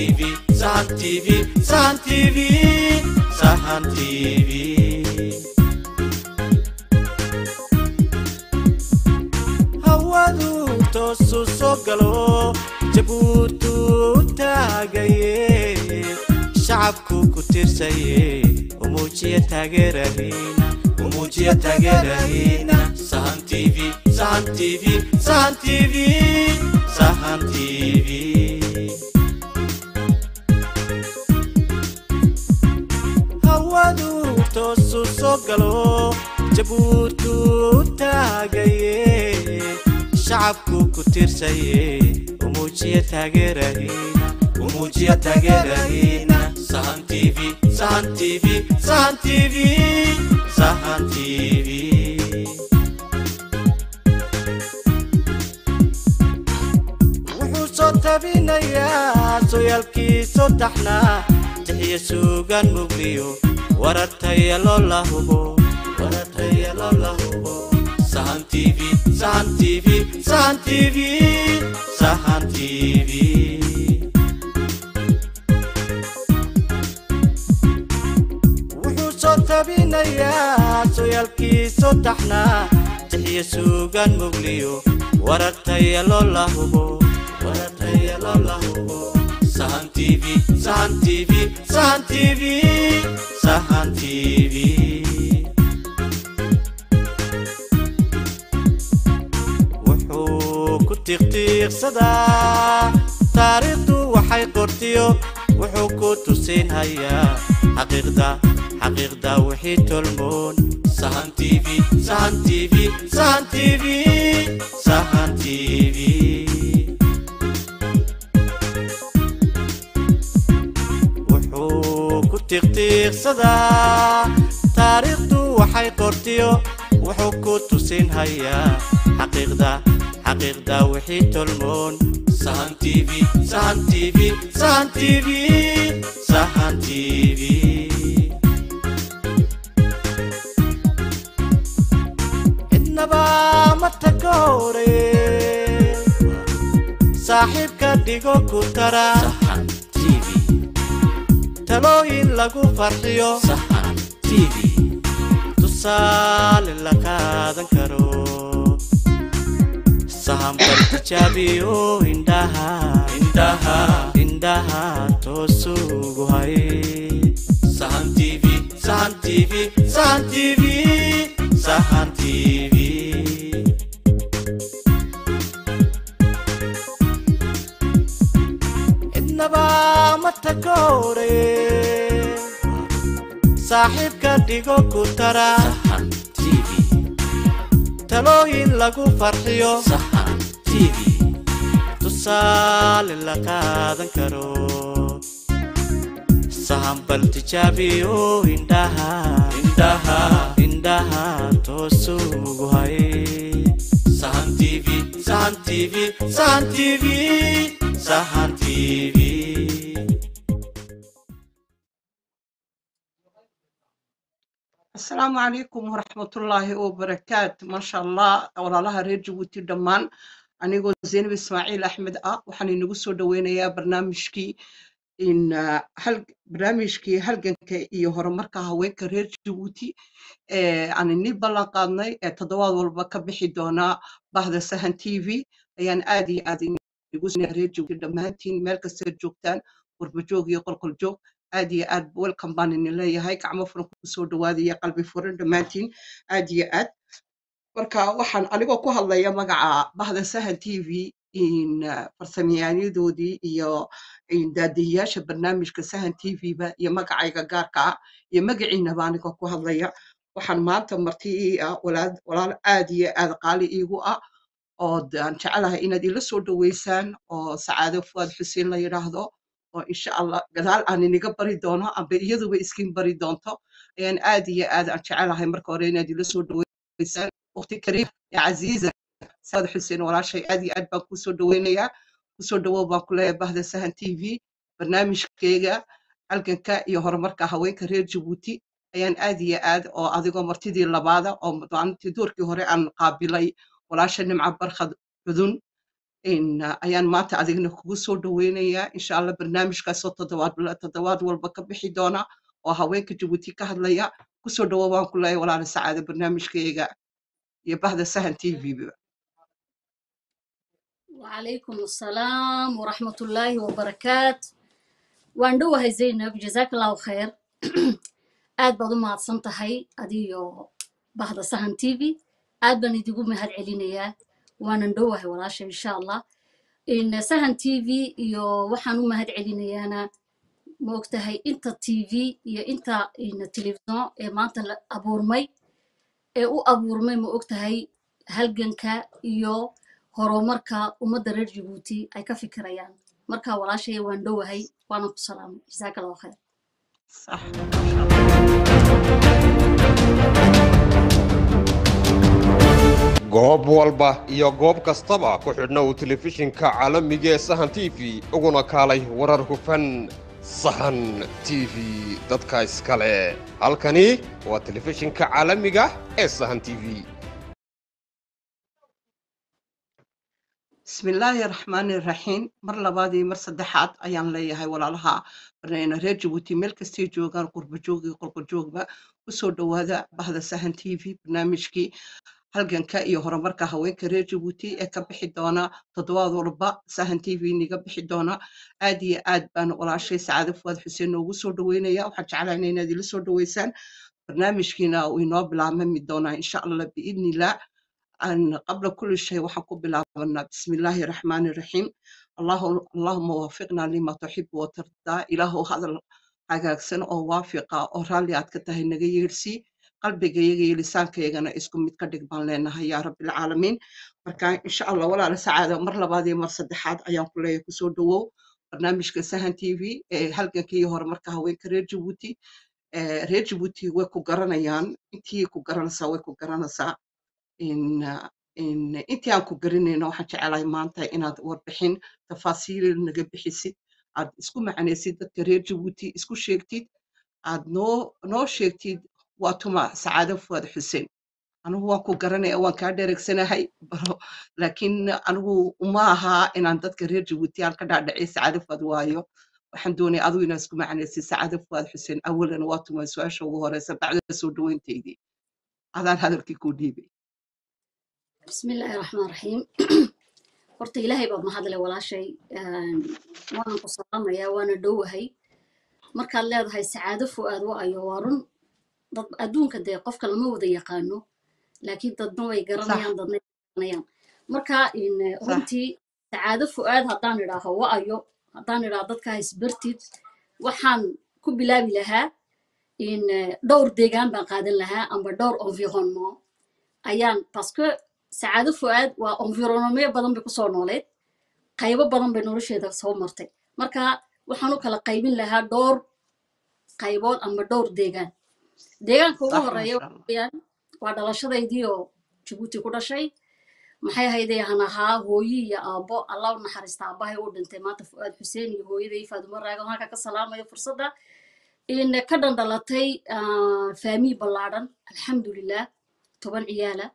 tv sahan tv sahan tv sahan tv hawadu toosu soo galo jabuutu taagaye shacabku ku tirsaye umuujiya taageerahina umuujiya taageerahina sahan tv sahan tv sahan tv sahan tv hawadu toosu soo galo jabuutu taagaye shacabku ku tirsaye umuujiya taageerahina umuujiya taageerahina sahan tv sahan tv sahan tv sahan tv wuxuu soo tabinayaa sooyaalkiisoo taxnaa jixiya suugaan mugliyo warataya loo la hubo warataya loo la hubo sahan tv sahan tv sahan tv sahan tv wuxuu soo tabinayaa sooyaalkiisoo taxnaa jixiya suugaan mugliyo warataya loo la hubo warataya loo la hubo sahan tv sahan tv sahan tv sahan tv wuxuu ku tiiqtiiqsadaa taariikhdu waxay qortiyo wuxuu ku tusin hayaa xaqiiqda xaqiiqda wixii tolmoon sahan tv sahan tv sahan tv sahan tv wuxuu ku tiiqtiiqsadaa taariikhdu waxay qortiyo wuxuu ku tusin hayaa xaqiiqda xaqiiqda wixii tolmoon sahan tv sahan tv sahan tv sahan tv cidnaba ma tagoore saaxiibka dhigo ku tara sahan tv talooyin lagu farxiyo sahan tv tusaale la qaadan karo sahan bal tijaabiyo indhaha indhaha indhaha toosugu hay sahan tv sahan tv sahan tv sahan tv cidnaba ma tagoore saaxiibka dhigo ku tara sahan tv talooyin lagu farxiyo sahan tv tusaale la qaadan karo sahan bal tijaabiyo indhaha indhaha indhaha toosugu hay sahan tv sahan tv sahan tv sahan tv asalaamu calaykum waraxmatullaahi wabarakaatu maasha allah walaalaha reer jabuuti dhammaan anigoo zaynab ismaaciil axmed ah waxaan inagu soo dhoweynayaa barnaamijkii in ah, hal barnaamijkii halganka iyo horumarka haweenka reer jabuuti ee aan inii ballan qaadnay ee toddobaad walba ka bixi doonaa bahda sahan t v ayaan aad iyo aad inagu soo reer jabuuti dhammaantiin meel kastaad joogtaan warbajoog iyo qolqol joog aad iyo aad welcome baan idin leeyahay gacmo furan kusoo dhawaadaya qalbi furan dhammaantiin aad iyo aad marka waxaan anigoo ku hadlaya magaca bahda sahan t v in ah, farsamayahanadoodii iyo in daadihiyaasha barnaamijka sahan t v ba iyo magacayga gaarka ah iyo magaciinaba anigoo ku hadlaya waxaan maanta marti ii ah walaal walaal aad iyo aad qaali iigu ah oo de aan jecelahay inaad ila soo dhaweysaan oo sacaado fuad xuseen la yidhaahdo oo insha allah gadaal aan iniga bari doono amba iyaduba iskiin bari doonto ayaan aad iyo aad aan jecelahay marka hore inaad ila soo dhaweysaan waqti kariim ya casiiza saad xuseen walaashay aad iyo aad baan kusoo dhaweynayaa kusoo dhawow baan ku leeyahay bahda sahan t v barnaamijkeyga halganka iyo horumarka haweenka reer jabuuti ayaan aad iyo aad oo adigoo martidii labaada oo maalintii doorkii hore aan qaabilay walaasha nimca barkhad cudun in ah, ayaan maanta adigna kugu soo dhaweynayaa insha allah barnaamijkaasoo toddobaad toddobaad walba ka bixi doona oo haweenka jabuuti ka hadlaya kusoo dhawo waan ku leeyahay walaala sacaada barnaamijkayga iyo bahda sahan t v ba وعليكم السلام ورحمة الله وبركاته واندوها زينب جزاك الله خير aad baad u mahadsan tahay adiyo bahda sahan t v aad baan idigu mahad celinayaa waanan dhowahay walaasha insha allah in sahan t v iyo waxaan u mahad celinayaana ma ogtahay inta t v iyo inta in telefison ee maanta la abuurmay ee u abuurmay ma ogtahay halganka iyo horumarka ummadda reer jabuuti ay ka fikirayaan marka walaashaya waan dhowahay waanan ku salaamay jazaaka allahu khayr صح ما شاء الله goob walba iyo goob kastaba ku xidhna uu telefishinka caalamiga ee sahan t v uguna kaalay warar hufan sahan t v dadka iskale halkani waa telefishinka caalamiga ee sahan t v بسم الله الرحمن الرحيم مر لبادي مر صدحات أيان ليا هاي ولا لها برينا رير جبوتي ميل كستي جوغان قرب جوغي قرب جوغبا وسو دوادا بهذا سهن تي في برنامجكي halganka iyo horumarka haweenka reer jabuuti ee ka bixi doona toddobaad walba sahan t v niga bixi doona aad iyo aad baan walaashay sacaade fuwaad xuseen noogu soo dhaweynaya waxaan jeclahay inaad ila soo dhaweysaan barnaamijkiina uu inoo bilaabmami doonaa insha allah biidnillah أن قبل كل شيء وحكو بلابنا بسم الله الرحمن الرحيم الله اللهم وفقنا لما تحب وترضى إله هذا hagaagsan oo waafiqa oo raalli aad ka tahay naga yeersi qalbigayga iyo lisaankaygana isku mid ka dhig baan leenahay yaa rabbilcaalamiin marka insha allah walaala sacaada mar labaad iyo mar saddexaad ayaan ku leeyahay kusoo dhawow barnaamijka sahan t v ee halganka iyo horumarka haweenka reer jabuuti Eh, reer jabuuti way ku garanayaan intii ku garanaysaa way ku garanaysaa in uh, in intii aan ku garanayno waxaan jecelahay maanta inaad warbixin tafaasiil naga bixisid aad isku macanaysid dadka reer jabuuti isku sheegtid aad noo noo sheegtid waa tuma sacaado fuad xuseen anigu waan ku garanaya waan kaa dheregsanahay baro laakiin anigu uma aha inaan dadka reer jabuuti aan ka dhaadhiciy sacaado fuad waayo waxaan doonaya adigu inaad isku macanaysid sacaado fuad xuseen awalan waa tuma su-aasha ugu horeysa bacda soo dhaweynteydii adaan hadalkii kuu dhiibay بسم الله الرحمن الرحيم horta ilaahay baa mahadle walaashay Een, waanan ku salaamayaa waana dhowahay markaad leedahay sacaado fu'aad wa'ayo waa run dad adduunka dee qofka lama wada yaqaano laakiin dadna way صح garanayaan dadna way garanayaan marka in eh, صح runtii sacaado fu'aad haddaan idhaaho wa'ayo haddaan idhaaho dadka isbartid waxaan ku bilaabi lahaa in eh, dhowr deegaan baan qaadan lahaa amba dhowr environnement ayaan parce que sacaado fu'aad waa environnement badan bay kusoo nooleed qaybo badan bay nolosheeda soo martay marka waxaan u kala qaybin lahaa dhowr qaybood amba dhowr deegaan deegaanka ugu صح ما horeeya شاء الله weyaan waa dhalashadaydii oo jabuuti ku dhashay maxay ahaydee han ahaa hooyi iyo aabbo allah u naxariista aabbahay uu dhintay maanta fu'aad xuseen iyo hooyaday faadumo raagan halka ka salaamayo fursadda in ka dhandhalatay faamiy ballaadhan alxamdulilah toban ciyaala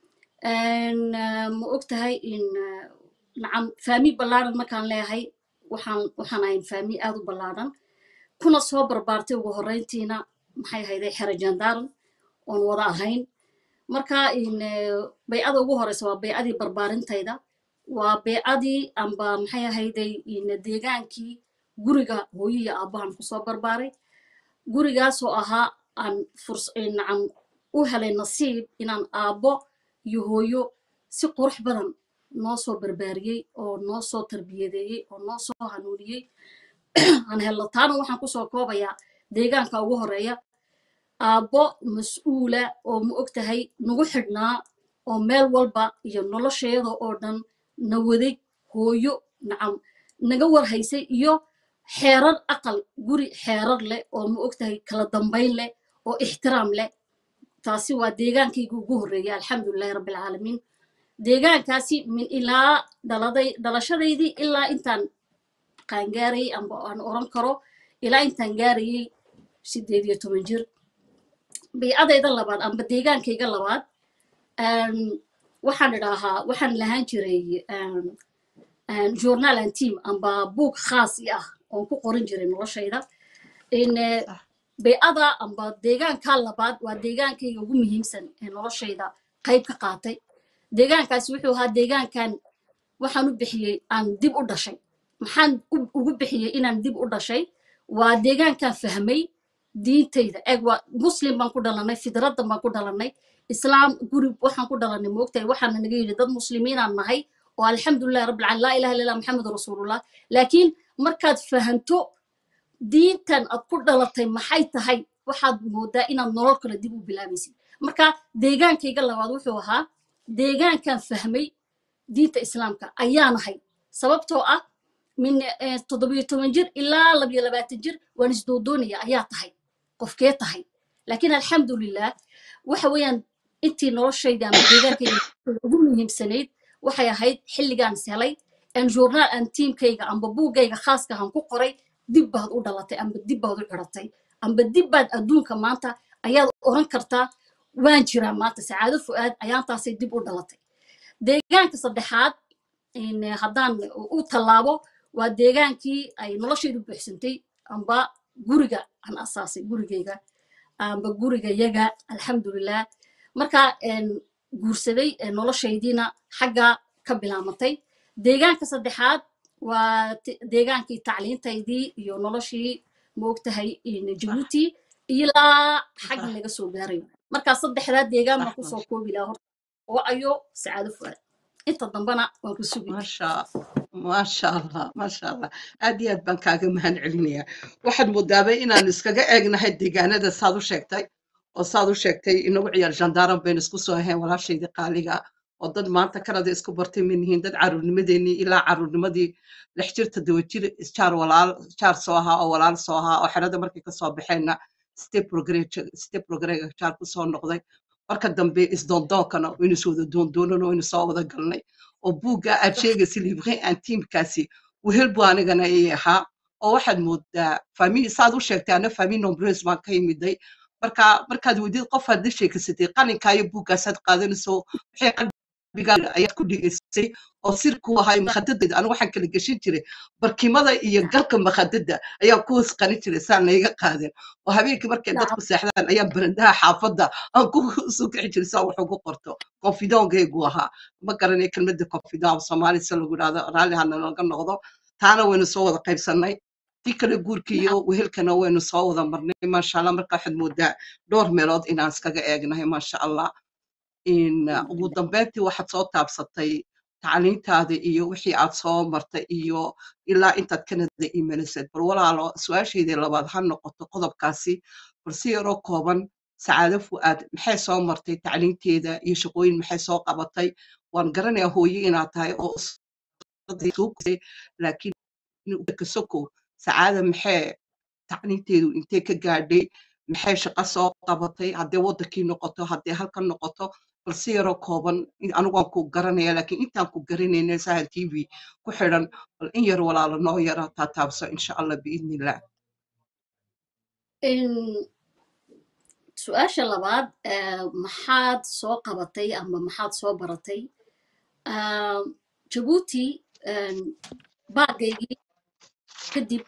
Een, ah, ma og tahay in ah, nacam faamiy ballaadhan markaan leeyahay waxaan waxaan ahayn faamiy aad u ballaadhan kuna soo barbaartay ugu horreyntiina maxay ahayday xero jandaaran oon wada ahayn marka in eh, baycada ugu horeysa waa baycadii barbaarintayda waa baycadii amba maxay ahayday in deegaankii guriga hooyiya aabbahan kusoo barbaaray gurigaasoo ahaa aan furs nacam u helay nasiib inaan aabbo iyo hooyo si qurux badan noo soo barbaariyey oo noo soo tarbiyadeeyey oo noo soo hanuuniyey aan helno taana waxaan kusoo koobayaa deegaanka ugu horeeya aabbo mas-uula oo ma og tahay nagu xidhnaa oo meel walba iyo nolosheeda oo dhan na waday hooyo nacam naga warhaysay iyo xeerar aqal guri xeerar leh oo ma og tahay kala dambayn leh oo ixtiraam leh taasi waa deegaankayga ugu horreeya alxamdulilahi rabbilcaalamiin deegaankaasi min ilaa dhaladay dhalashadaydii ilaa intaan qaangaarayay amba aan oran karo ilaa intaan gaarayay sideed iyo toban jir baycadayda labaad amba deegaankayga labaad een, waxaan idhaahaa waxaan lahaan jiray een, een, journal and team amba buug khaas i ah oon ku qoran jiray noloshayda in eh, صح bay'ada amba deegaanka labaad waa deegaankayga ugu muhiimsan ee noloshayda qayb ka qaatay deegaankaasi wuxuu ahaa deegaankan waxaan u bixiyey aan dib u dhashay maxaan u- ugu bixiyey inaan dib u dhashay waa deegaankan fahmay diintayda eeg waa muslim baan ku dhalanay fidraddan baan ku dhalanay islaam guri waxaan ku dhalanay moogtahay waxaana naga yidhi dad muslimiinaan nahay oo alxamdulilahi rabbilcaalamiin laa ilaha illa allah maxamedu rasuulullah laakiin markaad fahanto diintan aad ku dhalatay maxay tahay waxaad moodaa inaad nolol kale dib u bilaabaysid marka deegaankayga labaad wuxuu ahaa deegaankan fahmay diinta islaamka ayaan ahay sababtoo ah min eh, toddobiyo toban jir ilaa labiyo labaatan jir waan isdoodoonaya ayaa tahay qofkee tahay laakiin alxamdulilah waxa weeyaan intii noloshayda ama deegaankayga ugu muhiimsanayd waxay ahayd xilligaan is helay aan journaal aan tiimkayga amba buuggayga khaaska aan ku qoray dib baad u dhalatay amba dib baad u xiratay amba dib baad adduunka maanta ayaad oran kartaa waan jiraa maanta sacaado fu'aad ayaantaasay dib u dhalatay deegaanka saddexaad in, eh, haddaan u tallaabo waa deegaankii ay noloshaydu buuxsantay amba guriga aan asaasay gurigayga amba gurigayaga alxamdulilah marka een, guursaday ee noloshaydiina xagga ka bilaamatay deegaanka saddexaad waa te- deegaankii tacliintaydii iyo noloshii moogtahay in jabuuti ilaa xagga صح laga soo gaarayo marka saddexdaa deegaan baan صح ما kusoo شاء koobi lahaa horta oo ayo sacaado fu'aad inta dambana waan ku sugi ما شاء ما شاء الله ما شاء الله aad iyo aad baan kaaga mahad celinayaa waxaad moodaabay inaan iskaga eegnahay deegaanada saad u sheegtay oo saad u sheegtay inagu ciyaar jandaaran baynu isku soo ahayn walaashaydii qaaliga oo dad maanta kanada isku bartay min yihiin dad caruurnimadeenii ilaa caruurnimadii lix jirta dawa jir jaar walaal jaar soo ahaa oo walaal soo ahaa oo xerada markay kasoo baxeenna step step progrega jaar kusoo noqday marka dambe isdoondoonkana waynu is wada doondoonan waynu soo wada galnay oo buugga aad sheegaysa livre antiimkaasi wehel buu anigana ii ahaa oo waxaad moodaa fami saad u sheegtay ana fami nombres baan ka yimiday marka markaad weydid qof aad la sheegaysatay qalinkaayo buuggaasaad qaadanayso waxay qalbigaaga ayaad ku dhigaysay oo sirku ahay makhadadeeda anigu waxaan kala geshin jiray barkimada iyo galka makhadada ayaa ku hoos qarin jiray saan layga qaadin oo habeenkii markay dadku seexdaan ayaan barandaha xaafadda aan ku soo kixi jiray saa wax ugu qorto confidongaygu ahaa ma garanay kelmadda confidon soomaali se lagu yidhahdo raalli hana laga noqdo taana waynu soo wada qaybsannay tii kale guurka iyo wehelkana waynu soo wada marnay maasha allah marka waxaad moodaa dhowr meelood inaan iskaga eegnahay maasha allah in uh, ugu dambeyntii waxaad soo taabsatay tacliintaada iyo wixii aad soo martay iyo ilaa intaad kanada imanisad bal walaalo su-aashaydii labaad ha noqoto qodobkaasi bal si yaroo kooban sacaado fu'aad maxay soo martay tacliinteeda iyo shaqooyin maxay soo qabatay waan garanayaa hooye inaad tahay oo suuqsay laakiin kasoko sacaada maxay tacliinteedu intee ka gaadhay maxay shaqo soo qabatay haddee waddankii noqoto haddee halkan noqoto bal si yaroo kooban anigu waan ku garanaya laakiin intaan ku garanayna sahal t v ku xidhan bal in yar walaalo noo yara taataabso insha allah biidni illah su-aasha labaad maxaad soo qabatay ama maxaad soo baratay jabuuti baagaygii kadib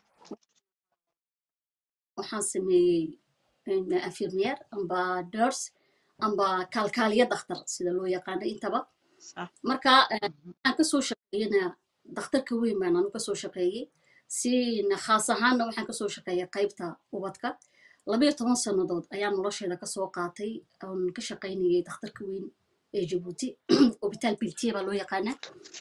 waxaan sameeyey afirmiyer amba nurse amba kaalkaaliya dakhtar sida loo yaqaano intaba marka waxaan kasoo shaqeeyena dakhtarka weyn baan anu kasoo shaqeeyey si khaas ahaanna waxaan kasoo shaqeeyay qaybta ubadka labayo toban sannadood ayaa nolosheeda kasoo qaatay oon ka shaqaynayay dakhtarka weyn ee jabuuti hobitaal biltiye baa loo yaqaanaa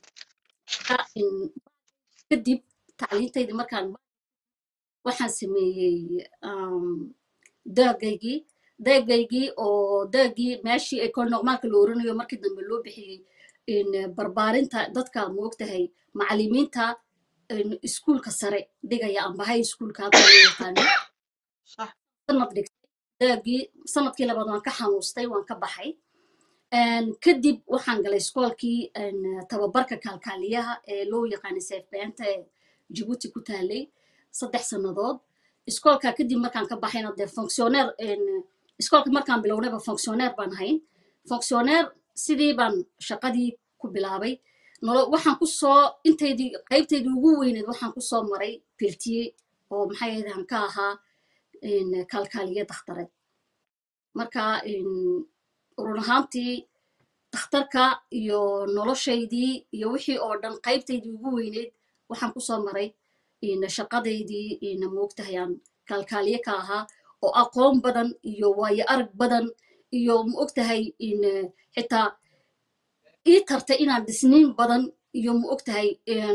kadib tacliintaydii markaan waxaan sameeyey daagaygii daagaygii oo daagii meeshii ecol normaalka la oranayo markii dambe loo bixiyey barbaarinta dadka moogtahay macalimiinta iskuulka sare dhigaya amba high schoolka halka loo yaqaano sanad dhigtay daagii sanadkii labaad waan ka xanuustay waan ka baxay kadib waxaan galay iskoolkii tababarka kaalkaaliyaha ee loo yaqaanay seefbeenta ee jabuuti ku taalay saddex sannadood iskoolka kadib markaan ka baxayna dee fonctioneer iskoolka markaan bilownayba fonctioneer baan hayn fonctioneer sidii baan shaqadii ku bilaabay nolo waxaan ku soo intaydii qaybtaydii ugu weyneed waxaan ku soo maray bertiye oo maxay ahayd aan ka ahaa in kaalkaaliye dakhtareed marka in run ahaantii dakhtarka iyo noloshaydii iyo wixii oo dhan qaybtaydii ugu weyneyd waxaan ku soo maray in shaqadaydii ina moogtahay aan kaalkaaliye ka ahaa oo aqoon badan iyo waayo arag badan iyo maogtahay in xitaa ii tartay inaan dhisniin badan iyo maogtahay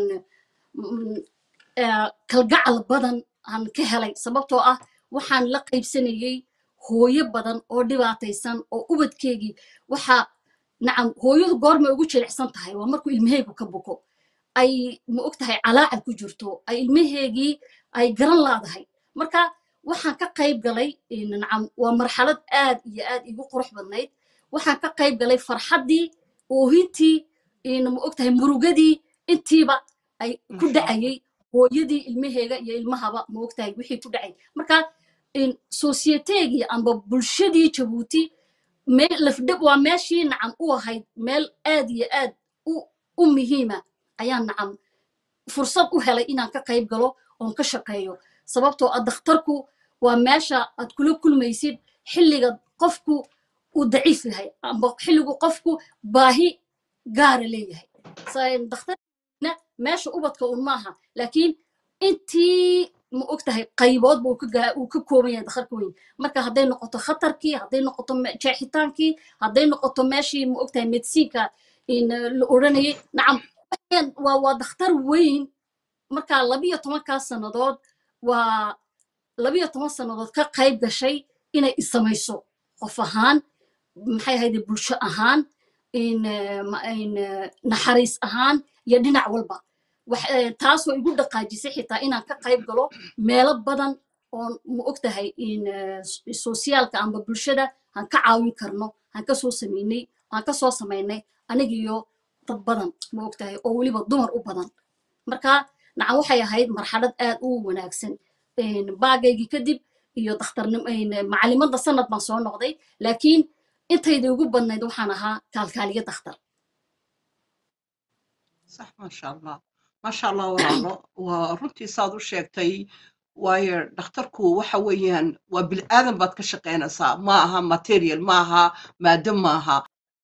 kalgacal badan aan ka helay sababtoo ah waxaan la qaybsanayey hooyo badan oo dhibaataysan oo ubadkeegii waxa nacam hooyadu goormay ugu jilicsan tahay waa markuu ilmaheegu ka buko ay ma og tahay calaacal ku jirto ay ilmaheegii ay garan laadahay marka waxaan ka qayb galay nacam waa marxalad aad iyo aad igu qurux badnayd waxaan ka qayb galay farxaddii oohintii ma og tahay murugadii intiiba ay ku Masha dhacayay hooyadii ilmaheega iyo ilmahaba ma og tahay wixii ku dhacay marka societegii amba bulshadii jabuuti me- lafdhab waa meeshii nacam u ahayd meel aad iyo aad u u muhiima ayaan nacam fursad u helay inaan ka qayb galo oon ka shaqeeyo sababtoo ah dakhtarku waa meesha aad kula kulmaysid xilliga qofku uu daciif yahay amba xilligu qofku baahi gaara leeyahay Sa- dakhtarna meesha ubadka un maaha laakiin intii ma og tahay qaybood buu ka gaa- uu ka kooban yahay dakharka weyn marka hadday noqoto khatarkii hadday noqoto me- jeexitaankii hadday noqoto meeshii ma og tahay medisiinka in eh, la odhanayay nacam waxaan waa waa dakhtar weyn marka labiyo tobankaa sannadood waa labiyo toban sannadood ka qayb gashay inay isamayso qof ahaan maxay ahayde bulsho ahaan in eh, ma- in eh, naxariis ahaan iyo dhinac walba wax- eh, taasoo igu dhaqaajisay xitaa inaan ka qayb galo meelo badan oo ma og tahay in eh, s- sosiyaalka amba bulshada aan ka caawin karno aan kasoo sameynay aan kasoo samaynay anigiyo dad badan ma og tahay oo weliba dumar u badan marka nacam waxay ahayd marxalad aad u wanaagsan Een, baagaygii kadib iyo dakhtarnim een, macalimadda sanad baan soo noqday laakiin intayda ugu badnayd waxaan ahaa kaalkaaliye dakhtar صح ما شاء الله ما شاء الله walaalo waa runtii saad u sheegtay waayo dhakhtarku waxa weeyaan waa bilaadan baad ka shaqaynaysaa ma aha material ma aha maado ma aha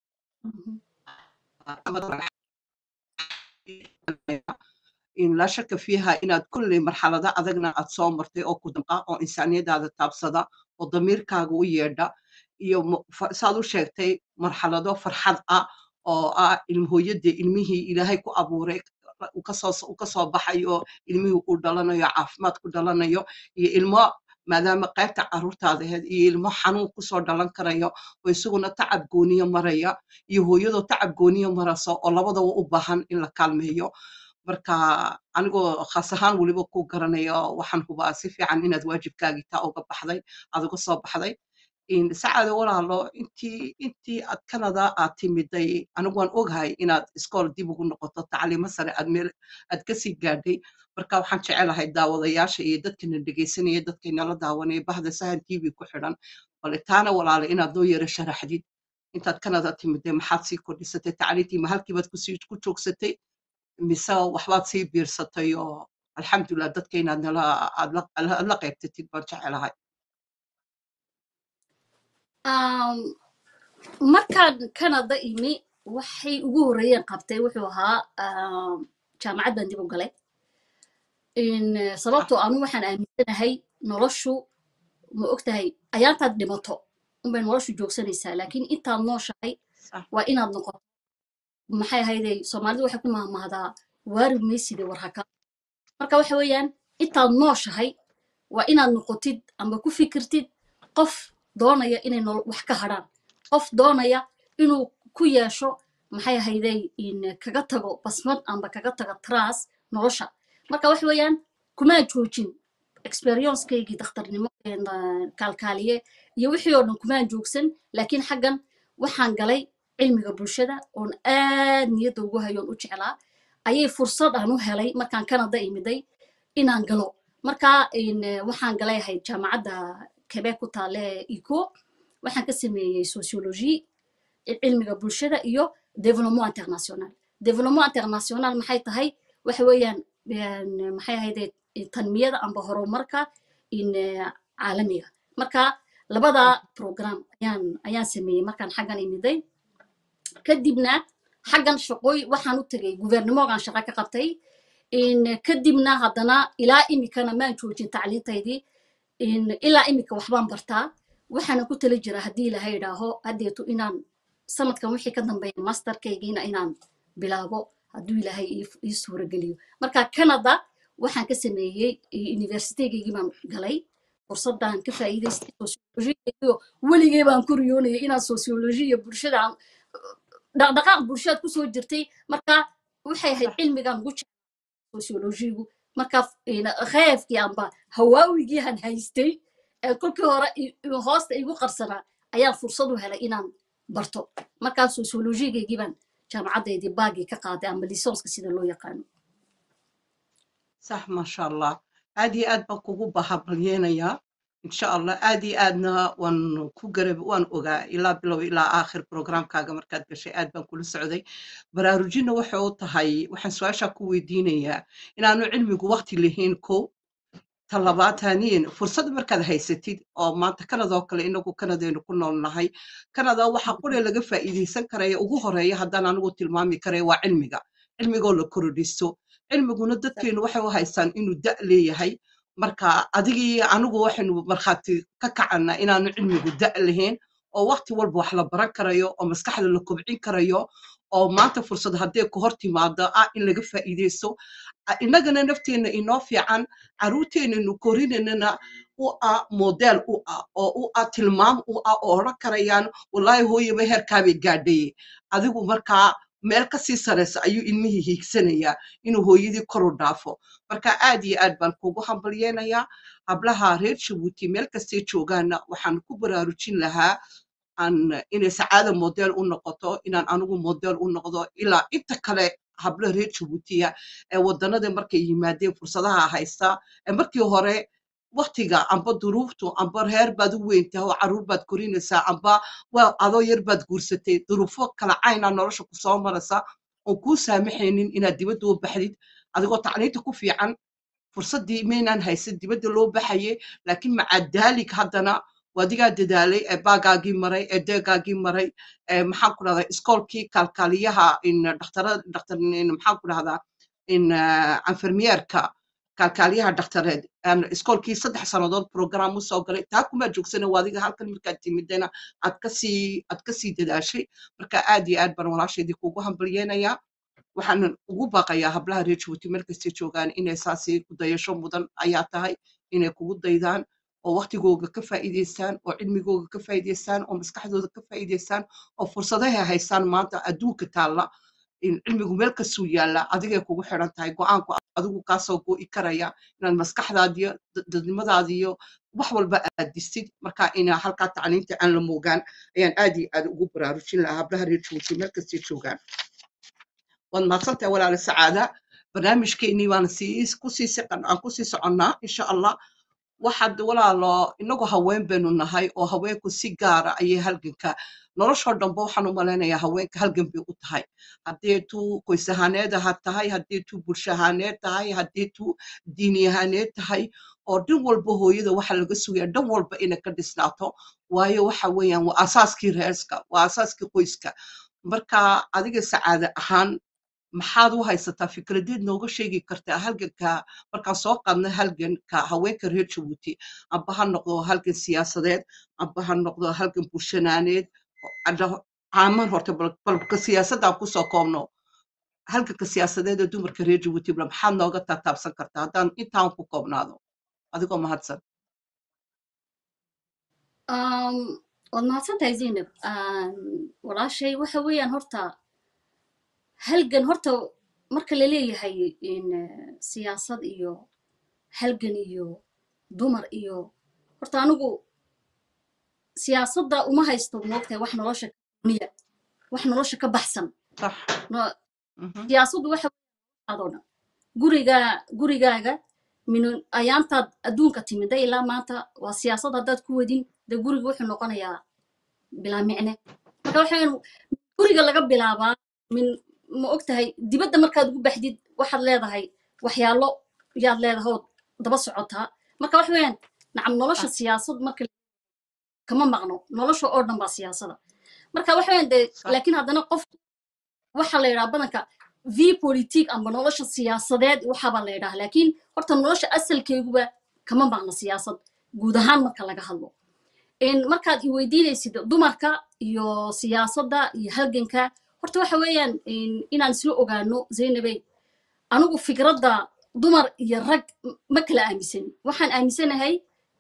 in laa shaka fiiha inaad kulley marxalado adagna aad soo martay oo ku damqa oo insaaniyadaada taabsada oo damiirkaaga u yeedha iyo mu- fa- saad u sheegtay marxalado farxad ah oo ah ilmhooyadii ilmihii ilaahay ku abuuray uu kasoo uu kasoo baxayo ilmihii uu dhalanayo caafimaad ku dhalanayo iyo ilmo maadaama qaybta carruurtaada ahayd iyo ilmo xanuun kusoo dhalan karayo oo isaguna tacab gooniyo maraya iyo hooyadoo tacab gooniyo marayso oo labadaba u baahan in la kaalmeeyo marka anigoo khaas ahaan weliba ku garanayo waxaan hubaa si fiican inaad waajibkaagii taa uga baxday aad uga soo baxday in sacaado walaalo intii intii aad kanada aad timiday anigu waan ogahay inaad iskool dib ugu noqoto tacliimo sare aad meel aad kasii gaadhay marka waxaan jecelahay daawadayaasha iyo dadkana dhegaysanaya dadkaynala daawanaya bahda sahan tv ku xidhan bale taana walaalo inaad noo yara sharaxdid intaad kanada timiday maxaad sii kordhisatay tacliintii ma halkiibaad kusii ku joogsatay mise waxbaad sii biirsatay oo alxamdulilah dadka inaad nala aad la aad la qaybtatid baan jecelahay Um, markaan canada imi waxay ugu horreeyeen qabtay wuxuu ahaa um, jaamacad baan dib u galay In, eh, sababtoo anu waxaan aaminsanahay noloshu ma og tahay ayaantaad dhimato unbay noloshu joogsanaysaa laakiin intaad nooshahay صح waa inaad noqoto maxay ahayday soomaalidu waxay ku mahmahdaa waari mayside war haka marka waxa weeyaan intaad nooshahay waa inaad noqotid amba ku fikirtid qof doonaya inay nol wax ka hadhaan qof doonaya inuu ku yeesho maxay ahayday in kaga tago basmad amba kaga tago tras nolosha marka waxa weeyaan kumaa joojin experiencekaygii dakhtarnimo een, ah, kaalkaaliye iyo wixii oo dhan kumaan joogsan laakiin xaggan waxaan galay cilmiga bulshada oon aad niyadda ugu hayoon u jeclaa ayay fursad aan u helay markaan canada imiday inaan galo marka in, eh, waxaan galay ahayd jaamacadda quebec ku taale ico waxaan ka sameeyey sociologie cilmiga bulshada iyo development international development international maxay tahay waxa weeyaan een, maxay ahayde tanmiyada amba horumarka in eh, caalamiga marka labada program ayaan ayaan sameeyey markaan xaggan imiday kadibna xaggan shaqooy waxaan u tegay guvernemogaan shaqo ka qabtay in kadibna haddana ilaa imikana maan joojin tacliintaydii in ilaa imika waxbaan bartaa waxaana ku tali jira haddii ilahay idhaaho haddeetu inaan sanadkan wixii ka dambeeya masterkaygiina inaan bilaabo hadduu ilaahay ii- ii suurageliyo marka canada waxaan ka sameeyey universitygaygii baan galay fursadaan ka faa'iidaystay sociologiyo weligay baan ku riyoonayay inaan sociology iyo bulshada aan- dhaqdhaqaaq bulshadaad kusoo jirtay marka waxay ahayd cilmigaan ugu jeclaa sociologigu marka kheefkii amba hawaawigii han haystay ee kolkii hore i- i- hoosta igu qarsanaa ayaan fursad u helay inaan barto markaa sociologigaygii baan jaamacaddeydii baagii ka qaaday ama lisonska sida loo yaqaano صح ما شاء الله aad iyo aad baan kugu bahabalyeenayaa insha allah aad iyo aadna waan ku garab waan ogaa ilaa bilow ilaa aakhir programkaaga markaad gashay aad baan kula socday baraarujinna waxay u tahay waxaan su-aashaa ku weydiinayaa inaanu cilmigu waqti lahayn kow talabaataniin fursad markaad haysatid oo maanta kanadoo kale inagu kanadaynu ku nool nahay kanada waxa qure laga faa'iidaysan karaya ugu horeeya haddaan anigu tilmaami karaya waa cilmiga cilmigoo la korodhisto cilmiguna dadkeenu waxay u haystaan inuu da' leeyahay marka adigii anigu waxaynu markhaati ka kacana inaanu cilmigu da' lahayn oo waqti walba wax la baran karayo oo maskaxda la kobcin karayo oo maanta fursad haddee ku hor timaado ah in laga faa'iidaysto a- innagana nafteenna inoo fiican caruurteennanu korinanana u ah model u ah oo u ah tilmaam u ah oo odhan karayaan wallaahi hooyaba heerkaabay gaadhaye adigu markaa meel ka sii saraysa ayuu ilmihii hiigsanayaa inuu hooyadii kor u dhaafo marka aad iyo aad baan kugu hambalyeenayaa hablaha reer jabuuti meel kastay joogaanna waxaan ku baraarujin lahaa aan inay sacaada model u noqoto inaan anigu model u noqdo ilaa inta kale hablo reer jabuutiya ee wadanada markay yimaadeen fursadaha haysta ee markii hore waktiga amba duruuftu amba reer baad u weyntahay oo caruur baad korinaysaa amba waa adoo yar baad guursatay duruufo kala caynaa nolosha ku soo maraysa oon kuu saamaxaynin inaad dibadda u baxdid adigoo tacliinta ku fiican fursaddii maynaan haysan dibadda loo baxaye laakiin maca daalik haddana wadigaa dadaalay ee baagaagii maray ee deegaagii maray ee maxaan ku dhahdaa iskoolkii kaalkaaliyaha in dhakhtara dhakhtar in maxaan ku dhahdaa in anfermiyeerka kaalkaaliyaha dhakhtareed aan iskoolkii saddex sannadood program u soo galay taa kuma joogsana wadiga halkan markaad timidana aad kasii aad kasii dadaashay marka aad iyo aad baan walaashaydii kugu hambalyeenayaa waxaan ugu baaqayaa hablaha reer jabuuti meel kastay joogaan inay saasi ku dayasho mudan ayaa tahay inay kugu daydaan oo waktigooga ka faa'iidaystaan oo cilmigooga ka faa'iidaystaan oo maskaxdooda ka faa'iidaystaan oo fursadahay haystaan maanta adduunka taalla in cilmigu meel kastuu yaalla adigay kugu xidhan tahay go'aanku adigu kaasoo go'i karaya inaad maskaxdaadiyo dad- dadnimadaadiyo wax walba aad distid marka ina halkaa tacliinta aan la moogaan ayaan aad iyo aad ugu baraarujin lahaa hablaha reer jabuuti meel kastay joogaan waad mahadsantahay walaala sacaada barnaamijkeennii waan sii kusii siqan aan kusii soconnaa insha allah waxaad walaalo inagu haween baynu nahay oo haweenku si gaara ayay halganka noloshoo dhanba waxaan u malaynayaa haweenka halgan bay u tahay haddii tuu qoys ahaaneed ha tahay haddii tuu bulsho ahaaneed tahay haddii tuu diini ahaaneed tahay oo dhan walba hooyada waxa laga sugaya dhan walba inay ka dhisnaato waayo waxa weeyaan waa asaaskii reerska waa asaaskii qoyska marka adiga sacaade ahaan maxaad u haysataa fikradeed nooga sheegi kartaa halganka markaan soo qaadna halganka haweenka reer jabuuti amba ha noqdo halgan siyaasadeed amba ha noqdo halgan bulshanaaneed oo adha- caaman horta bal- balka siyaasadaan kusoo koobno halganka siyaasadeed ee dumarka reer jabuuti bal maxaad nooga taataabsan kartaa haddaan intaan ku koobnaado adigoo mahadsan Um, waad mahadsantahay zaynab Um, walaashay waxa weeyaan horta halgan horta marka la leeyahay in eh, siyaasad iyo halgan iyo dumar iyo horta anigu siyaasadda uma haysto moogtahay wax nolosha ka duniya wax nolosha ka baxsan sax No- Mhm. siyaasaddu waxa adoo dhan guriga gurigaaga min ayaantaad adduunka timida ilaa maanta waa siyaasad haddaad ku wadin dee guriga wuxuu noqonayaa bilaa micne marka waxaan guriga laga bilaabaa min ma og tahay dibadda markaad ugu baxdid waxaad leedahay waxyaalo yaad leedahay ood daba socotaa marka wax weeyaan nacam nolosha siyaasad marka kama maqno nolosha oo dhan baa siyaasada marka wax weeyaan dee Sax. laakiin haddana qof waxaa la yidhaha badanka v politique amba nolosha siyaasadeed waxaabaa la yidhaha laakiin horta nolosha asalkeeguba kama maqno siyaasad guud ahaan marka laga hadlo in markaad i weydiinaysid dumarka iyo siyaasadda iyo halganka horta waxa weeyaan in- inaan isla ogaano zaynabey anigu fikradda dumar iyo rag m- ma kala aaminsani waxaan aaminsanahay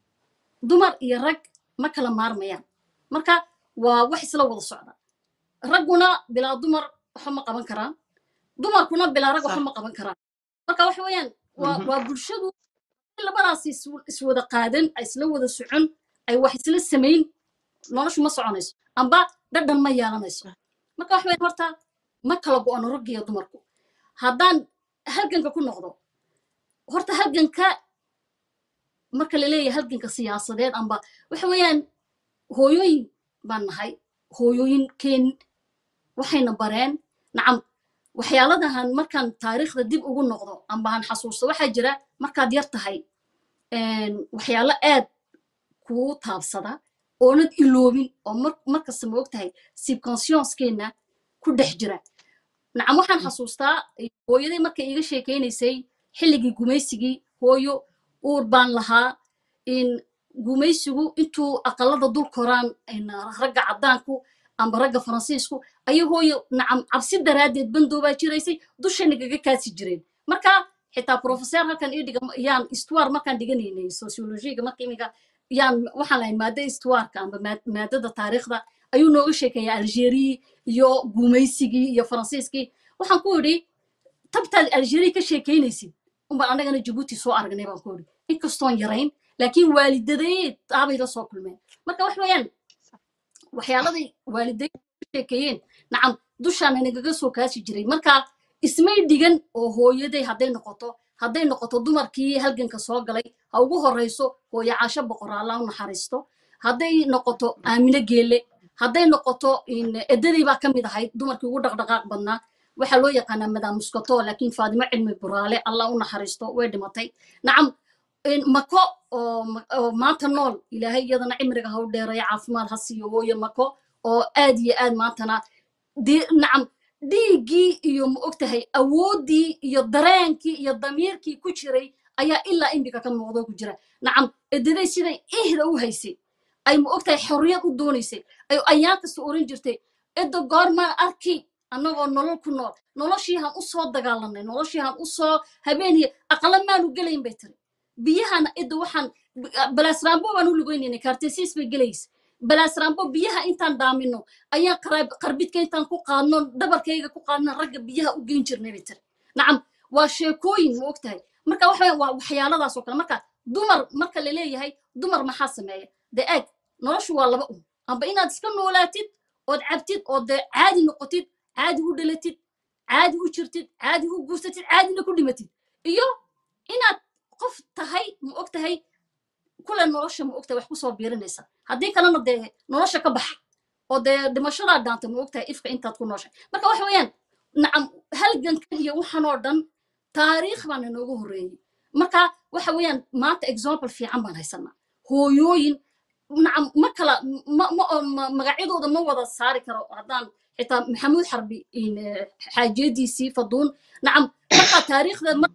dumar iyo rag ma kala maarmayaan marka waa wax isla wada socda ragguna bilaa dumar waxa ma qaban karaan dumarkuna bilaa rag waxa Sax. ma qaban karaan marka waxa weeyaan waa Mhm. waa bulshadu in labadaas is- iswada qaadan ay isla wada socon ay wax isla samayn noloshu ma soconayso amba dhadhan ma yeelanayso marka wax weyn horta ma kala go'ano ragga iyo dumarku haddaan halganka ku noqdo horta halganka marka la leeyahay halganka siyaasadeed amba waxa weeyaan hooyooyin baan nahay hooyooyinkeen waxayna bareen nacam waxyaaladahan markaan taariikhda dib ugu noqdo amba aan xasuusto waxaa jira markaad yar tahay een, waxyaalo aad kuu taabsada oonad iloobin oo mar- markasta ma og tahay subconsciouskeenna ku dhex jira nacam waxaan xasuustaa hooyaday markay iiga sheekaynaysay xilligii gumaysigii hooyo uur baan lahaa in gumaysigu intuu aqalada dul koraan in ragga caddaanku amba ragga faransiisku ayay hooyo nacam cabsi daraaddeed bandoobaa jiraysay dushayna gaga kaasi jireen marka xitaa professor halkan ii dhiga yaan istuwaar markaan dhiganaynay sociologiga marka imiga yaan waxaan lahayn maadda istuwaarka amba maad- maadada taariikhda ayuu nooga sheekeeyaa algeria iyo gumaysigii iyo faransiiskii waxaan ku idhi tabtaad algeria ka sheekeynaysid unbaan annagana jabuuti soo aragnay baan ku idhi inkastoon yarayn laakiin waalidadeed aabay la soo kulmeen marka wax weeyaan waxyaaladay waalidayn ka sheekeeyeen nacam dushaana nagaga soo kaasi jiray marka ismay dhigan oo hooyaday hadday noqoto hadday noqoto dumarkii halganka soo galay ha ugu horeyso hooyo caasho boqoraalla u naxariisto hadday noqoto aamino geelle hadday noqoto in edaday baa ka mid ahayd dumarkii ugu dhaqdhaqaaq badnaa waxaa loo yaqaanaa madam muskato laakiin faadimo cilmi buraale allah u naxariisto way dhimatay nacam in mako oo ma- oo maanta nool ilaahay iyadana cimriga ha u dheereeyo caafimaad ha siiyo hooyo mako oo aad iyo aad maantana dee nacam dhiiggii iyo ma ogtahay awooddii iyo dareenkii iyo damiirkii ku jiray ayaa ilaa imika ka muuqdo ku jira nacam edaday siday ihda u haysay ay ma ogtahay xorriyad u doonaysay ay ayaan kasta oran jirtay edda goormaan arki annagoo nolol ku nool noloshiihan u soo dagaalanay noloshiihan u soo habeeniya aqala maanu gelayn bay tiri biyahana edda waxaan balaasraambo baan u lugeynayna kaartesiis bay gelaysa balaasraambo biyaha intaan dhaamino ayaan qaraab- qarbidka intaan ku qaadno dhabarkayga ku qaadno ragga biyaha u geyn jirnay bay tiri nacam waa sheekooyin ma ogtahay marka waxa weeye waa waxyaaladaas oo kale marka dumar marka la leeyahay dumar maxaa sameeya dee eeg noloshu waa laba un amba inaad iska noolaatid ood cabtid oo dee caadi noqotid caadi u dhalatid caadi u jirtid caadi u guursatid caadina ku dhimatid iyo inaad qof tahay ma og tahay kule nolosha ma ogtahay wax kusoo biirinaysa haddii kalena dee nolosha ka baxa oo dee dhimashadaa dhaanta ma ogtahay ifka intaad ku nooshay marka waxa weeyaan nacam halgankan iyo waxan oo dhan taariikh baana nooga horreeyey marka waxa weeyaan maanta example fiican baan haysanaa hooyooyin nacam ma kala ma ma oo ma- magacyadooda ma wada saari karo haddaan xitaa maxamuud xarbi in, eh, xaajiyadiisii faduun nacam marka taariikhda mar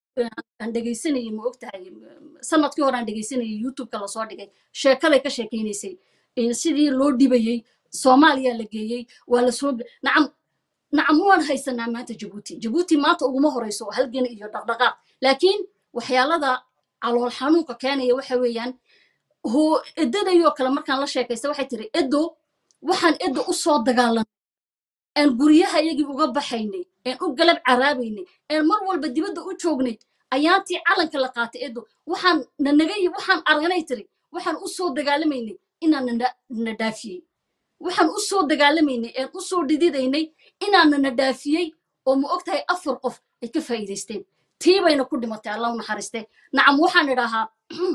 aan dhegaysanayay ma ogtahay sanadkii hore aan dhegaysanayay youtubeka lasoo dhigay sheekaday ka sheekaynaysay in sidii loo dhibayey soomaaliya la geeyey waa lasoo ge- nacam nacam waan haysanaa maanta jabuuti jabuuti maanta uguma horeyso halgan iyo dhaqdhaqaaq laakiin waxyaalada calool xanuunka keenaya waxa weeyaan hoo edadayoo kale markaan la sheekaysta waxay tiri edo waxaan edo u soo dagaalanay aan guryahayagii uga baxaynay aan u galab caraabaynay aan mar walba dibadda u joognay ayaantii calanka la qaatay edo waxaan nanagay waxaan aragnay tiri waxaan u soo dagaalamaynay inaan nana- na dhaafiyey waxaan u soo dagaalamaynay aan u soo dhididaynay inaana na dhaafiyey oo ma ogtahay afar qof ay ka faa'iidaysteen tii bayna ku dhimatay allah u naxariistee nacam waxaan idhahaa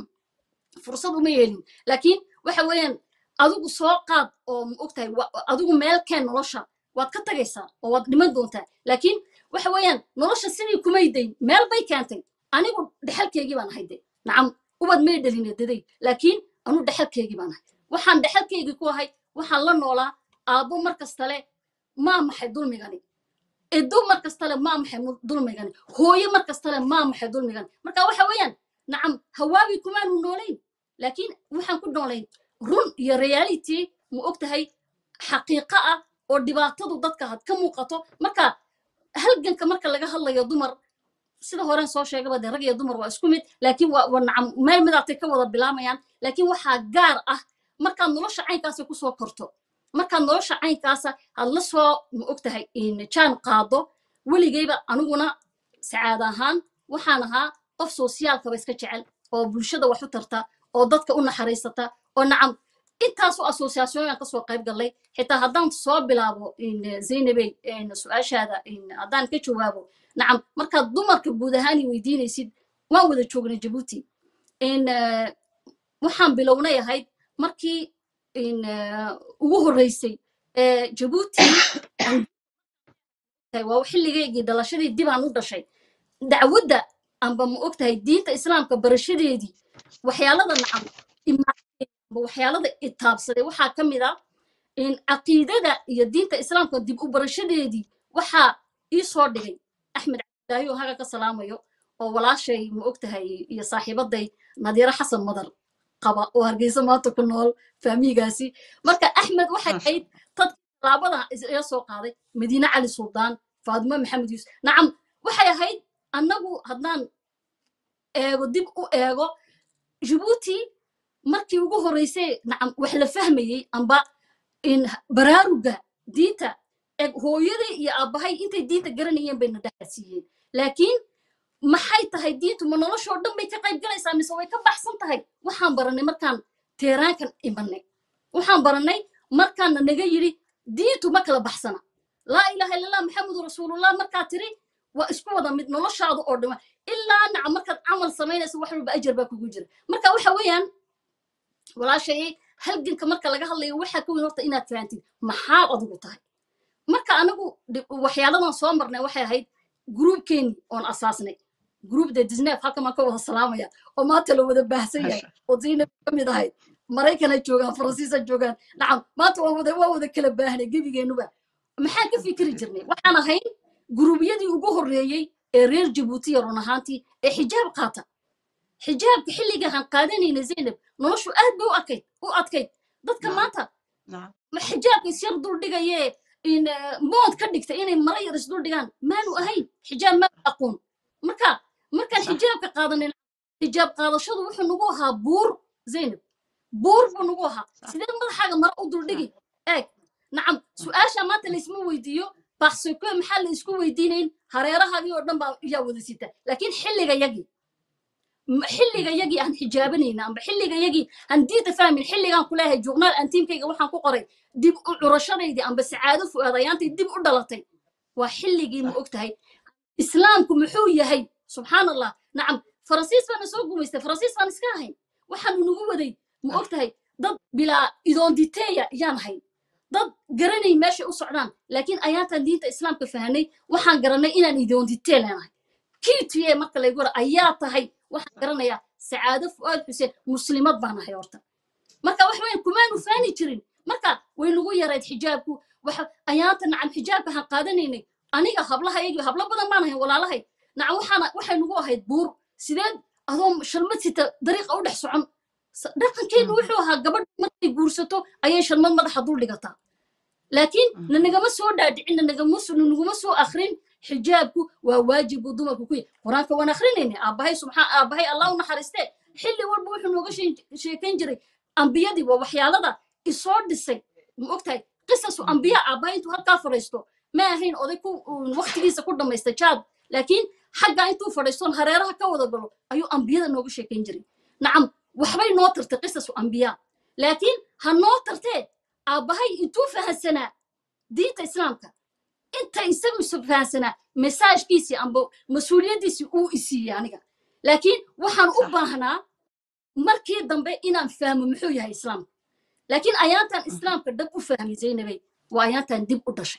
fursad uma yeelin laakiin waxa weeyaan adigu soo qaad oo ma ogtahay wa- adigu meel keen nolosha waad ka tagaysaa oo waad dhiman doontaa laakiin waxa weeyaan nolosha sidii kumay dayn meel bay keentay anigu dhexalkeygii baan ahay de nacam ubad may dhalin daday laakiin anu dhexalkeygii baan ahay waxaan dhexalkeygii ku ahay waxaan la noolaa aabbo mar kastale maa maxay dulmigani edo mar kastale maa maxay mu- dulmigani hooyo mar kastale maa maxay dulmigani marka waxa weeyaan nacam hawaabi kumaanu noolayn laakiin waxaan ku noolayn run iyo reality ma og tahay xaqiiqo ah oo dhibaatadu dadka had ka muuqato marka halganka marka laga hadlayo dumar sida horen soo sheegaba dee rag iyo dumar waa isku mid laakiin waa waa nacam meel midaatay ka wada bilaamayaan laakiin waxaa gaar ah markaad nolosha caynkaasa kusoo korto markaad nolosha caynkaasa aad la soo ma og tahay jaan qaado weligayba aniguna sacaad ahaan waxaan ahaa qof soosiyaalkaba iska jecel oo bulshada wax u tarta oo dadka u naxariisata oo nacam intaasoo associationyan kasoo qayb gallay xitaa haddaan soo bilaabo zaynabey su-aashaada haddaan ka jawaabo nacam markaad dumarka guud ahaan i weydiinaysid waan wada joognay jabuuti waxaan bilownay ahayd markii ugu horreysay jabuuti waa xilligeygii dhalashadii dibaan u dhashay dacwadda amba ma og tahay diinta islaamka barashadeedii waxyaalada nacam amba waxyaalada itaabsaday waxaa ka mid ah in caqiidada iyo diinta islaamka dib u barashadeedii waxaa ii soo dhigay axmed cabdilaahi oo haga ka salaamayo oo walaashay ma og tahay iyo saaxiibaday nadiiro xasan madar qaba oo hargeysa maanta ku nool faamiigaasi marka axmed waxay ahayd tad talaabada iga soo qaaday madiine cali suldaan faadimo maxamed yuusuf nacam waxay ahayd annagu haddaan eego dib u eego jabuuti markii ugu horreysay nacam wax la fahmayey amba in baraaruga diinta eg hooyaday iyo aabbahay intay diinta garanayeen bayna dhexasiiyeen laakiin maxay tahay diintu ma noloshoo dhan bay ka qayb galaysaa mise way ka baxsan tahay waxaan barannay markaan teeraankan imanay waxaan barannay markaana naga yidhi diintu ma kala baxsana laa ilaha illallah maxamedu rasuulullah markaa tiri waa isku wada mid noloshaadu oo dhima ilaa naca markaad camal samaynaysa wax walba ajar baa kugu jira marka waxa weeyaan walaashay halganka marka laga hadlayo waxaa ka weyn horta inaad fahantid maxaad adigu tahay marka anagu waxyaaladan soo marnay waxay ahayd gruubkeeni oon asaasnay gruubda disnef halka maan ka wada salaamaya oo maanta la wada baahsan yahay oo zaynab ka mid ahayd maraykana joogaan faransiisa joogaan nacam maanta waa wada waa wada kala baahnay gebigeenuba maxaan ka fikiri jirnay waxaan ahayn guruubyadii ugu horreeyey ee reer jabuutiya run ahaantii ee xijaab qaata xijaabka xilligahan qaadanayna zaynab noloshu aad bay u adkayd u adkayd dadka maanta ma xijaabka isyar dul dhigayee in mood ka dhigta inay mara yar isdul dhigaan maanu ahayn xijaab maa aqoon marka markaan xijaabka qaadanin xijaab qaadashadu wuxuu nagu ahaa buur zaynab buur buu nagu ahaa sidee madaxaaga mara u duldhigi eeg nacam su-aasha maanta laysma weydiiyo baksoko maxaa la isku weydiinayn hareerahaagii oo dhan baa yaa wada sita laakiin xilliga yagii xilliga yagii aan xijaabanayna amba xilliga yagii aan diinta fahmin xilligaan ku leeyahay journaal aan tiimkayga waxaan ku qoray dib u curashadaydii amba sacaado fu'aadayaantay dib u dhalatay waa xilligii ma og tahay islaamku muxuu yahay subxaan allah nacam faransiis baana soo gumaystay faransiis baan iska ahayn waxaanu nagu waday ma og tahay dad bilaa idoonditeeya yaan ahayn dad garanay meeshay u socdaan laakiin ayaantaan diinta islaamka fahanay waxaan garanay inaan idoonditee leenahay kiituye marka laygu wara ayaa tahay waxaan garanayaa sacaado fu'aad xuseen muslimad baan ahay horta marka wax weyn kumaanu faani jirin marka way nagu yarayd xijaabku waxa ayaanta nacam xijaabka han qaadanaynay aniga hablahayagii hablo badan baan ahayn walaalahay nacam waxaana waxay nagu ahayd buur sideed adoo shalmad sita dariiqa u dhex socon dhaqankeenu wuxuu ahaa gabadh markay guursato ayay shalmad madaxa dul dhigataa laakiin nanagama soo dhaadhicin nanaguma soo akrin xijaabku waa waajib buu dumarku ku yahay qur-aanka waan akrinayna aabbahay subxaan aabbahay allah u naxariistee xilli walba wuxuu nooga sheekayn jiray ambiyadii waa waxyaalada isoo dhisay ma ogtahay qisasu ambiya aabbahay intuu halkaa fadhiisto ma ahayn oday ku waktigiisa ku dhammaysta jaad laakiin xaggaa intuu fadhiistoon hareeraha ka wada galo ayuu ambiyada nooga sheekayn jiray nacam waxbay noo tartay qisasu ambiya laakiin ha noo tartee aabbahay intuu fahansanaa diinta islaamka inta isagu isu fahansanaa mesaajkiisii amba mas-uuliyaddiisii uu isiiyey aniga laakiin waxaan u baahnaa markii dambe inaan fahmo muxuu yahay islaamka laakiin ayaantan islaamka dhab u fahmay zaynabay waa ayaantan dib u dhashay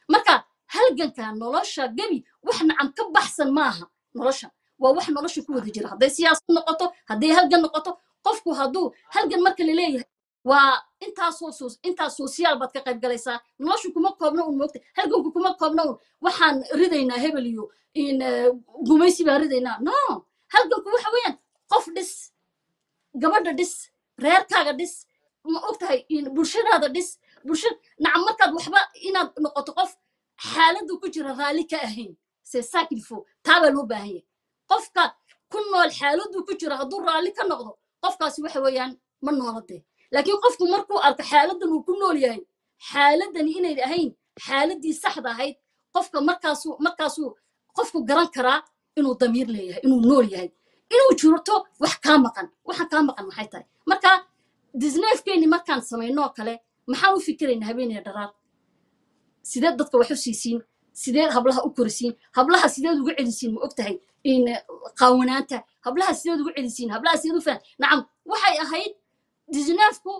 marka halganka nolosha gebi wax nacam ka baxsan maaha nolosha waa wax nolosha ku wada jira hadday siyaasad noqoto hadday halgan noqoto qofku hadduu halgan marka la leeyahay waa intaasoo sos intaas sosiyaal baad ka qayb galaysaa noloshu kuma koobna un moogta halganku kuma koobna un waxaan ridaynaa hebel iyo in eh, gumaysi baan ridaynaa no halganku waxa weeyaan qof dhis gabadha dhis reerkaaga dhis ma ogtahay in bulshadaada dhis bulsha nacam markaad waxba inaad noqoto qof xaaladdu ku jira raalli ka ahayn se sakilfo taabaa loo baahan yahay qofka ku nool xaaladdu ku jira hadduu raalli ka noqdo qofkaasi waxa weeyaan ma nooladee laakiin qofku markuu arko xaaladdan uu ku nool yahay xaaladani inay ahayn xaaladdii saxda ahayd qofka markaasuu markaasuu qofku garan karaa inuu damiir leeyahay inuu nool yahay inuu jirto wax kaa maqan waxa kaa maqan maxay tahay marka disneefkeenni markaan samaynoo kale maxaan u fikiraynaa habeenaya dharaar sideed dadka wax u siisiin sideed hablaha u korisiin hablaha sideed ugu celisiin ma ogtahay in eh, qaawanaanta hablaha sideed ugu celisiin hablaha sideed u fahan nacam waxay ahayd disneefku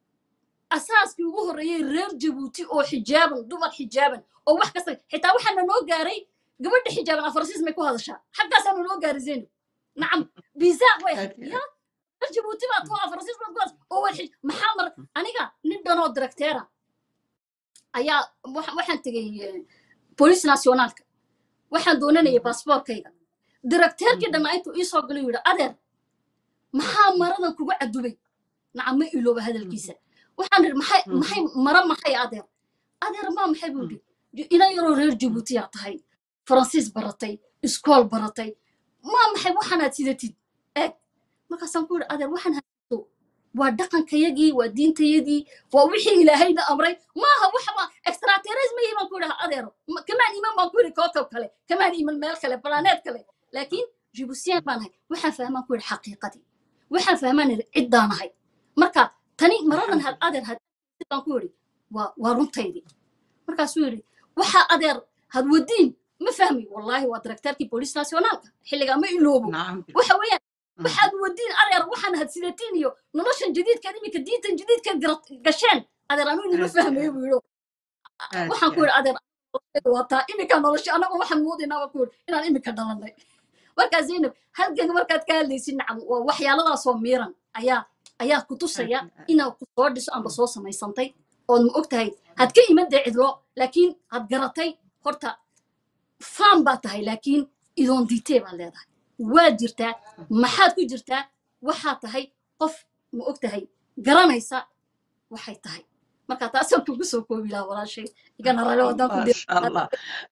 asaaskii ugu horreeyey reer jabuuti oo xijaaban dumar xijaaban oo wax kasta xitaa waxaana noo gaaray gabadha xijaaban afarsiis may ku hadashaa xaggaasaana noo gaaray zaynab nacam biisaaq way ahayd Aad iyo ya reer jabuuti baad ku afarsiis baad ku hadas oo way xij maxaa mar aniga nin dhanoo directeera ayaa waxa- waxaan tegey eh, boolice nationaalka waxaan doonanayay baasboorkayga directeerkii dhanna intuu ii soo galay yidhi adeer maxaa maradan kugu cadubay nacam ma ilooba hadalkiisa waxaan idhi maxay Mhm. maxay mara maxay adeer adeer maa maxay buu yidhi ina yaroo reer jabuutiyaa tahay faransiis baratay iskool baratay maa maxay waxaanaad sidatid eeg markaasaan ku yidhi adeer waxaan haysto waa dhaqankayagii waa diintayadii waa wixii ilaahayna amray maaha waxba extraterrorism yihi baan ku yidhaha adeero Ma- kamaan iman baan ku yidhi kookab kale kamaan iman meel kale planeet kale laakiin jibusiyaan baan ahay waxaan fahmaan ku yidhi xaqiiqadii waxaan fahmaan idhi ciddaan ahay marka tani maradan had adeer had baan ku yidhi waa waa runtaydii markaasuu yidhi waxaa adeer had wadiin ma fahmi wallaahi waa directeerkii boolice nationaalka xilligaa ma iloobo نعم waxa weeyaan Mm. waxaad wadiin adeer waxaan hadsidatiin iyo noloshan jadiidkan iminka diintan jadiidkan gasheen adeer anuu inima Aad fahmayo iyo buu yidhi aad waxaan ku iyo yidhi adeer nolosheedu waa taa iminka nolosha anagu waxaan moodaynaa baan ku yidhi inaan iminka dhalanay markaa zaynab halganka markaad ka hadlaysid nacam waa waxyaaladaasoo miiran ayaa ayaa ku tusaya aad iyo aad. inaad ku soo dhiso amba soo samaysantay ood ma og tahay had ka iman dee cidlo laakiin had garatay horta faan baa tahay laakiin idoon diitee baad leedahay waad jirtaa maxaad ku jirtaa waxaad tahay qof ma og tahay garanaysa waxay tahay marka taasaan kugu soo koobi lahaa walaashay igana rale wadaan ku ما شاء الله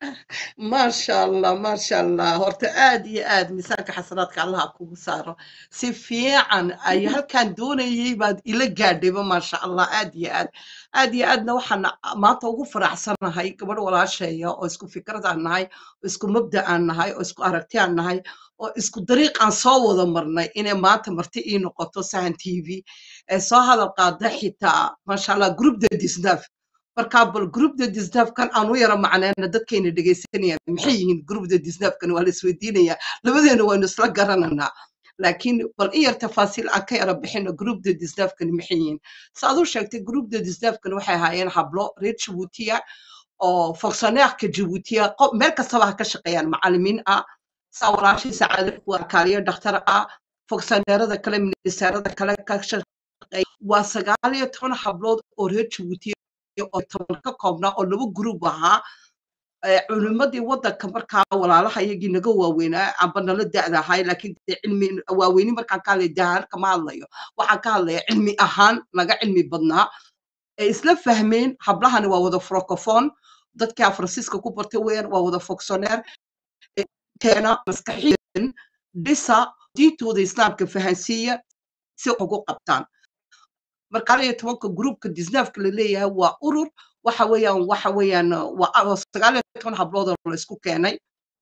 ما شاء الله ما شاء الله horta aad iyo aad miisaanka xasanaadka allaha kugu saaro si fiican ay halkaan doonayay baad ila gaadhayba ما شاء الله aad iyo aad aad iyo aadna waxaan maanta ugu faraxsanahay gabadh walaasheeya oo isku fikrad aan nahay oo isku mabda aan nahay oo isku aragti aan nahay oo isku dariiq aan soo wada marnay inay maanta marti ii noqoto sahan t v ee soo hadal qaada xitaa maasha allah groupda disnaf markaa bal groupda disnafkan aan u yara macnayna dadkayna dhegaysanayaan maxay yihiin groupda disnafkan waa la isweydiinayaa labadeena waynu isla garananaa laakiin bal in yar tafaasiil aan ka yara bixino groupda disnafkani maxay yihiin saaad u sheegtay groupda disnafkan waxay ahaayeen hablo reer jabuutiya oo fonctionnaireka jabuutiya qof meel kastaba ha ka shaqeeyaan macalimiin ah saa walaashii sacaade waa kaaliyo dhakhtar ah fonctionnairada kale ministeerada kale ka shaqeeya waa sagaal iyo toban hablood oo reer jabuutiya oo toban ka koobnaa oo laba group ahaa ee culimadii waddanka markaa walaalaha iyagii naga waaweynaa amba nala da'da ahay laakiin dee cilmi waaweyni markaan ka hadlaya dahaan kama hadlayo waxaan ka hadlaya cilmi ahaan naga cilmi badnaa ee isla fahmeen hablahani waa wada francophone dadkii afransiiska ku bartay weeyaan waa wada fonctionnaire ee keena maskaxiyan dhisa diintooda islaamka fahansiiya si wax ugu qabtaan marka hal iyo tobanka groupka disnaafka la leeyahay waa urur waxa weeyaan waxa weeyaan waa waa sagaal iyo toban hablood oo la isku keenay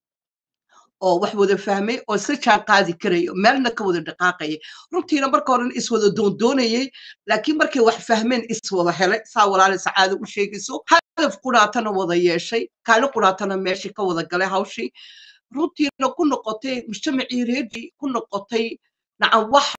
oo wax wada fahmay oo isla jaan qaadi karayo meelna ka wada dhaqaaqayay runtiina marka horen iswada doondoonayay laakiin markay wax fahmeen iswada helay saa walaale sacaado u sheegayso hadaf quraatana wada yeeshay kaali quraatana meeshii ka wada galay hawshii runtiina ku noqotay mujtamacii reerkii ku noqotay nacam wax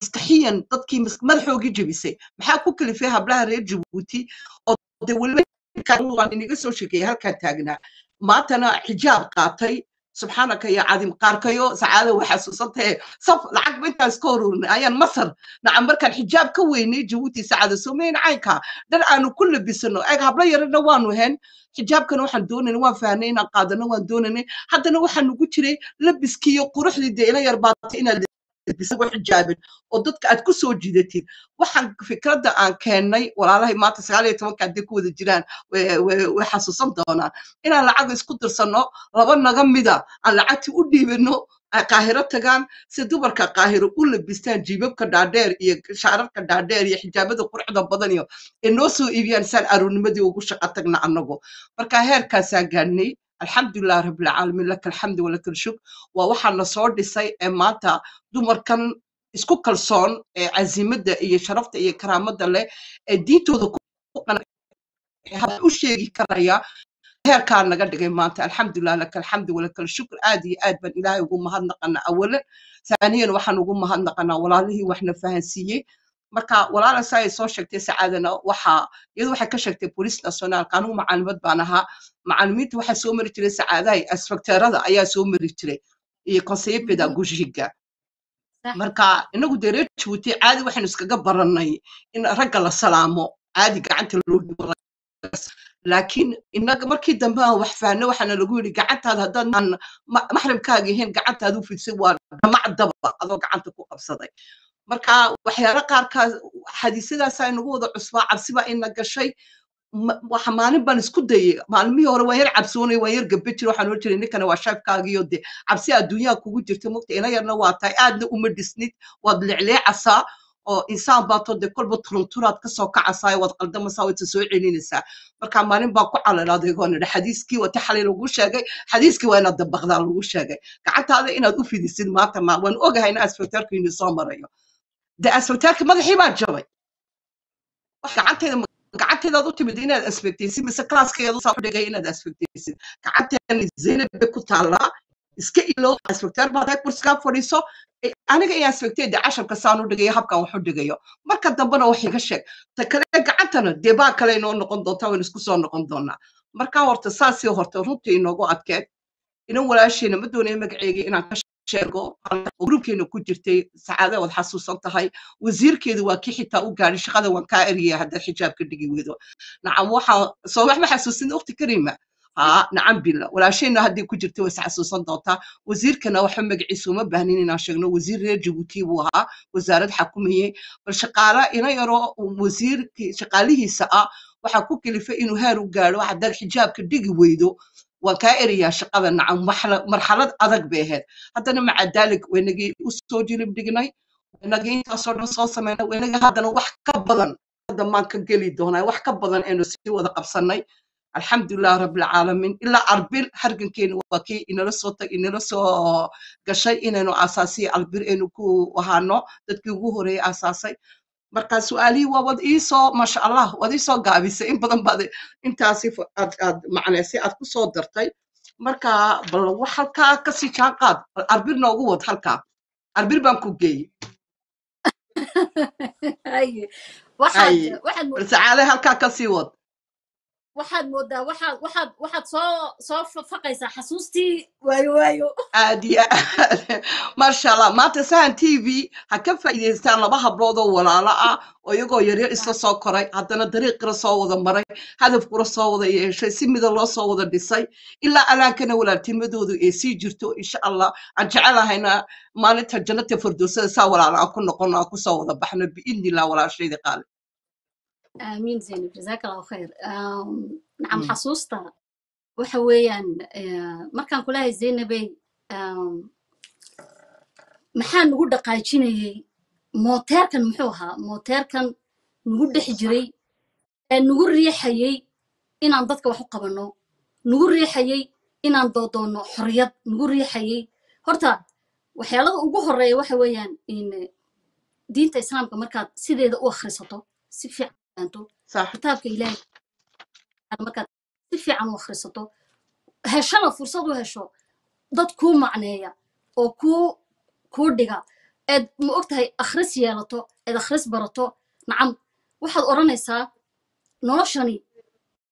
maskaxiyan dadkii mas- madaxoogii jebisay maxaa ku kalifay hablaha reer jabuuti oo de weliba kan waan iniga soo sheekeeyey halkaan taagnaa maantana xijaab qaatay subxaanaka ya cadim qaarkayo sacaada way xasuusantahe saf lacag intaas ka horurin ayaan masar nacam markaan xijaab ka weynay jabuuti sacaada somayn caynka dhar aanu ku labisano eeg hablo yarana waanu hen xijaabkana waxaan doonayna waan fahnay inaan qaadano waan doonaynay haddana waxaa nugu jiray labiskii iyo quruxdii dee ila yar baatay inaad labisago xijaabin oo dadka aad ku soo jiidatid waxaan fikradda aan keennay walaalahay maanta sagaal iyo tobanka haddii ku wada jiraan way way- way xasuusan doonaan inaan lacag isku dirsanno laba naga mida aan lacagtii u dhiibino ay qaahiro tagaan si dumarka qaahiro u labistaan jiibabka dhaadheer iyo shaararka dhaadheer iyo xijaabada quruxda badan iyo ee noo soo iibiyaan saan aroornimadii ugu shaqo tagna annagu marka heerkaasaan gaadhnay alxamdulilah rabbilcaalamiin laka alxamdu walaka alshuk waa waxaa na soo dhisay ee maanta dumarkan isku kalsoon ee casimadda iyo sharafta iyo karaamada leh ee diintooda ku qanacsan ee hab u sheegi karaya heerkaa naga dhigay maanta alxamdulilah laka alxamdu walaka alshukr aad iyo aad baan ilaahay ugu mahadnaqanaa awalan ثانيا waxaan ugu mahadnaqanaa walaalihii waxna fahansiiyey marka walaala saa ay soo sheegtay sacaadana waxa iyadu waxay ka sheegtay bolis nationaalka anigu macaalimad baan ahaa macaalimiinta waxaa soo mari jiray sacaadahay asfakteerada ayaa soo mari jiray iyo conseiller pedagogiga صح marka inagu dee reer jabuuti caadi waxaynu iskaga barannay in ragga la salaamo caadi gacanta loo dhibo raggaas. laakiin inaga markii dambe aan wax fahanno waxaana lagu yidhi gacantaada haddaan aan ma- maxrimkaaga ahayn gacantaada u fidsan waa dhamac daba adoo gacanta ku qabsaday marka waxyaalo qaarkaas xadiisyadaasaa inagu wada cusbaa cabsiba ina gashay ma- waxa maalin baan isku dayay maalmihii hore waan yar cabsoonay waan yar gabe jira waxaan oran jiray ninkana waa shaafkaagiyo de cabsi adduunyaha kugu jirta mogta ina yarna waa tahay aadna uma dhisnid waad leecleecasaa oo insaan baatoo de kolba turunturaad kasoo kacasaa waad qaldamaysaa waad soo celinaysaa marka maalin baan ku calalaaday oo nidhi xadiiskii wata xalay lagu sheegay xadiiskii waa inaad dabaqdaa lagu sheegay gacantaada inaad u fidisid maanta ma waan ogahay in asfaktaarku inii soo marayo de asfaktaarka madaxii baa jabay wax gacanteeda ma- gacanteedaad u timid inaad asfagtaysid mise klaaskeedu saa ku dhigay inaad asfagtaysid gacanteeni zaynab bay ku taallaa iska ilow asfagtaar baad hay kursigaa fadhiiso Eh, aniga iyo asfagtay de casharka saan u dhigayo habkan wax u dhigayo marka dambena wax iga sheeg ta kale gacantana dee baa kale inoo noqon doontaa waynu isku soo noqon doonaa marka horta saasii horta runtii inoogu adkeed inan walaasheena ma doonayo magaceega inaan ka sheego gruubkeena ku jirtay sacaada waad xasuusan tahay wasiirkeedu waa kii xitaa u gaadhay shaqada waan kaa eriyay haddaad xijaabka dhigi weydo nacam waxaa soo wax ma xasuusin ukhti kariima haa nacam bila walaasheenna haddii ku jirta way isxasuusan doontaa wasiirkana waxba magaciisa uma baahnin inaan sheegno wasiir reer jabuuti buu ahaa wasaarad xakumayey bal shaqaala ina yaroo wasiirkii shaqaalihiisa ah waxaa ku kalifay inuu heer u gaadho haddaad xijaabka dhigi weydo waan kaa erayaa shaqada nacam marxala- marxalad adag bay ahayd haddana maca daalik waynagii u soo jilib dhignay waynagii intaasoo dhan soo samaynay waynagii haddana wax ka badan dambaan ka geli doonaa wax ka badan aynu sii wada qabsannay alxamdulilah rabbilcaalamiin ilaa arbir hargankeenu waa kii inala soo tag inala soo gashay inaynu aasaasiya albir aynu ku ahaano dadkii ugu horeeyey aasaasay marka su-aalihii waa wad iisoo maasha allah waad iisoo gaabisay in badan baad intaasi fa- aad aad macnaysay aad ku soo dartay marka bal wax halkaa kasii jaan qaad bal arbir noogu wad halkaa arbir baan ku geeyey haye waxaad ay waxaad bal mo- sacaade halkaa kasii wad waxaad moodaa waxaad waxaad waxaad soo soo fa- faqaysaa xasuustii waayo waayo aad iyo aad maasha allah maanta sahan t v ha ka faa'iidaystaan laba hablood oo walaalo ah oo iyagoo yaryar isla soo koray haddana dariiqira soo wada maray hadafkura soo wada yeeshay si mida loo soo wada dhisay ilaa alaankana walaaltimadoodu ay sii jirto insha allah aan jecelahayna maalinta jannata firdowsada saa walaalo aan ku noqono aan kusoo wada baxno biidnillah walaashayda qaali aamiin zaynab jazaaka allahu khayr Um, nacam Mm. xasuusta waxa weeyaan eh, markaan kulahay zaynabey um, maxaa nagu dhaqaajinayey mooteerkan muxuu ahaa mooteerkan nagu dhex jiray ee nagu riixayey inaan dadka wax u qabanno nagu riixayey inaan doodoonno xorriyad nagu riixayey horta waxyaalada ugu horeeya waxa weeyaan in eh, diinta islaamka markaad sideeda u akhrisato si fiican u fahanto sax kitaabka ilaahay markaad si fiican u akhrisato heshana fursad u hesho dad kuu macneeya oo kuu kuu dhiga eed ma ogtahay akhris yeelato eed akhris barato nacam waxaad odhanaysaa noloshani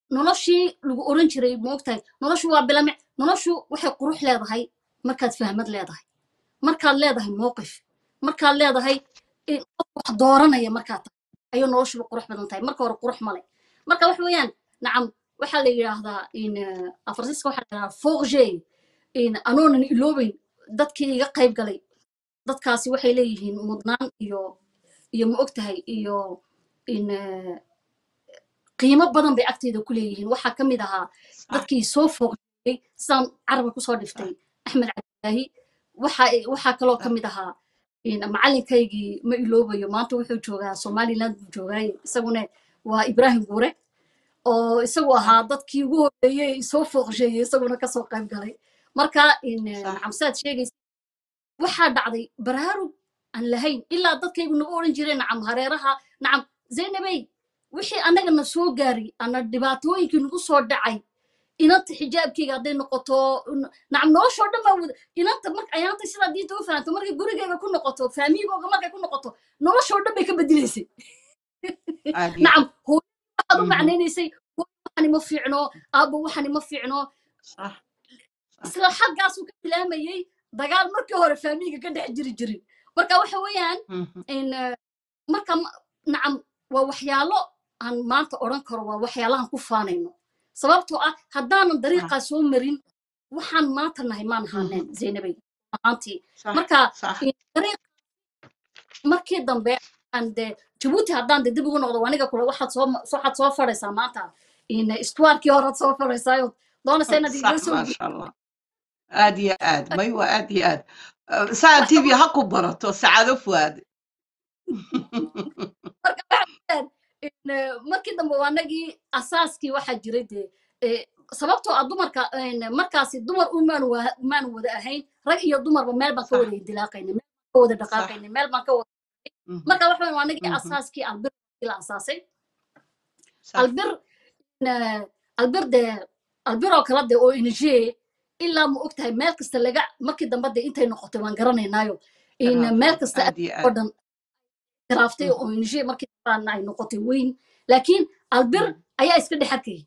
noloshii lagu oran jiray moogtahay noloshu waa bilame noloshu waxay qurux leedahay markaad fahmad leedahay markaad leedahay mowqif markaad leedahay in qof wax dooranaya markaad tahay ayuu noloshuba qurux badan tahay marka hore qurux male marka wax weeyaan nacam waxaa la yidhaahdaa in afarsiska waxaa la yidhahdaa forge in anoonan iloobeyn dadkii iga qayb galay dadkaasi waxay leeyihiin mudnaan iyo iyo ma og tahay iyo in eh, qiimo badan bay agteyda ku leeyihiin waxaa ka mid ahaa dadkii soo fooqiyey sidaan carabka kusoo dhiftay axmed cabdilaahi waxa waxaa kaloo ka mid ahaa in macalinkaygii ma iloobayo maanta wuxuu joogaa somaliland buu joogaaye isaguna waa ibrahim guure oo isagu ahaa dadkii ugu horreeyey soo fooqsheeyey isaguna kasoo qayb galay marka in eh, Sax. nacam saad sheegaysa waxaa dhacday baraarug aan lahayn ilaa dadkaygu nagu odhan jireen nacam hareeraha nacam zaynabey wixii annagana soo gaari ana dhibaatooyinkii nagu soo dhacay inanta xijaabkeyga hadday noqoto n- nacam noloshoo dhan baa wada inanta marka ayaanta sidaa diinta u fahanto markay gurigeyga ku noqoto faamiyigooga markay ku noqoto noloshoo dhan bay ka bedelaysay aad iyo nacam hooyo waxaad u Mhm. macnaynaysay hooyo waxani ma fiicno aabbo waxani ma fiicno sax isla xaggaasuu ka bilaamayey dagaal markii hore faamiyiga ka dhex jiri jirin marka waxa weeyaan Mhm. in eh, marka ma- nacam waa waxyaalo aan maanta odhan karo waa waxyaalahan ku faanayno sababtoo ah haddaanan dariiqaa soo marin waxaan maanta nahay maan ahaaneen zaynabay ahaantii sax marka sax in dariiq markii dambe aan de jabuuti haddaan de dib ugu noqdo aniga kule waxaad soo ma- waxaad soo fadhaysaa maanta in istuwaarkii horead soo fadhaysaayo doonaysa inaad igala صح soo ما شاء الله آد يا آد ما يوا آد يا آد أه، ساعة تي في هكو برتو سعادة فؤاد marka waxa weeyaan, in, eh, markii dambe waa anagii asaaskii waxaa jiray dee eh, sababtoo ah dumarka in, markaasi dumar umaanu wa- umaanu wada ahayn rag iyo dumarba meel baan ka صح wada indilaaqaynay meel baan ka wada dhaqaaqaynay meel baan ka wada مهم. marka waxa weeyaan, waa anagii مهم. asaaskii albir la asaasay صح albir in, albir dee albir oo kala dee oo injee ilaa ma ogtahay meel kasta laga markii dambe dee intay noqotay waan garanaynaayo in meel kasta آد يا oo آد dhan garaaftay oo injee markii dambe ay noqotay weyn laakiin albir ayaa iska dhex arkayay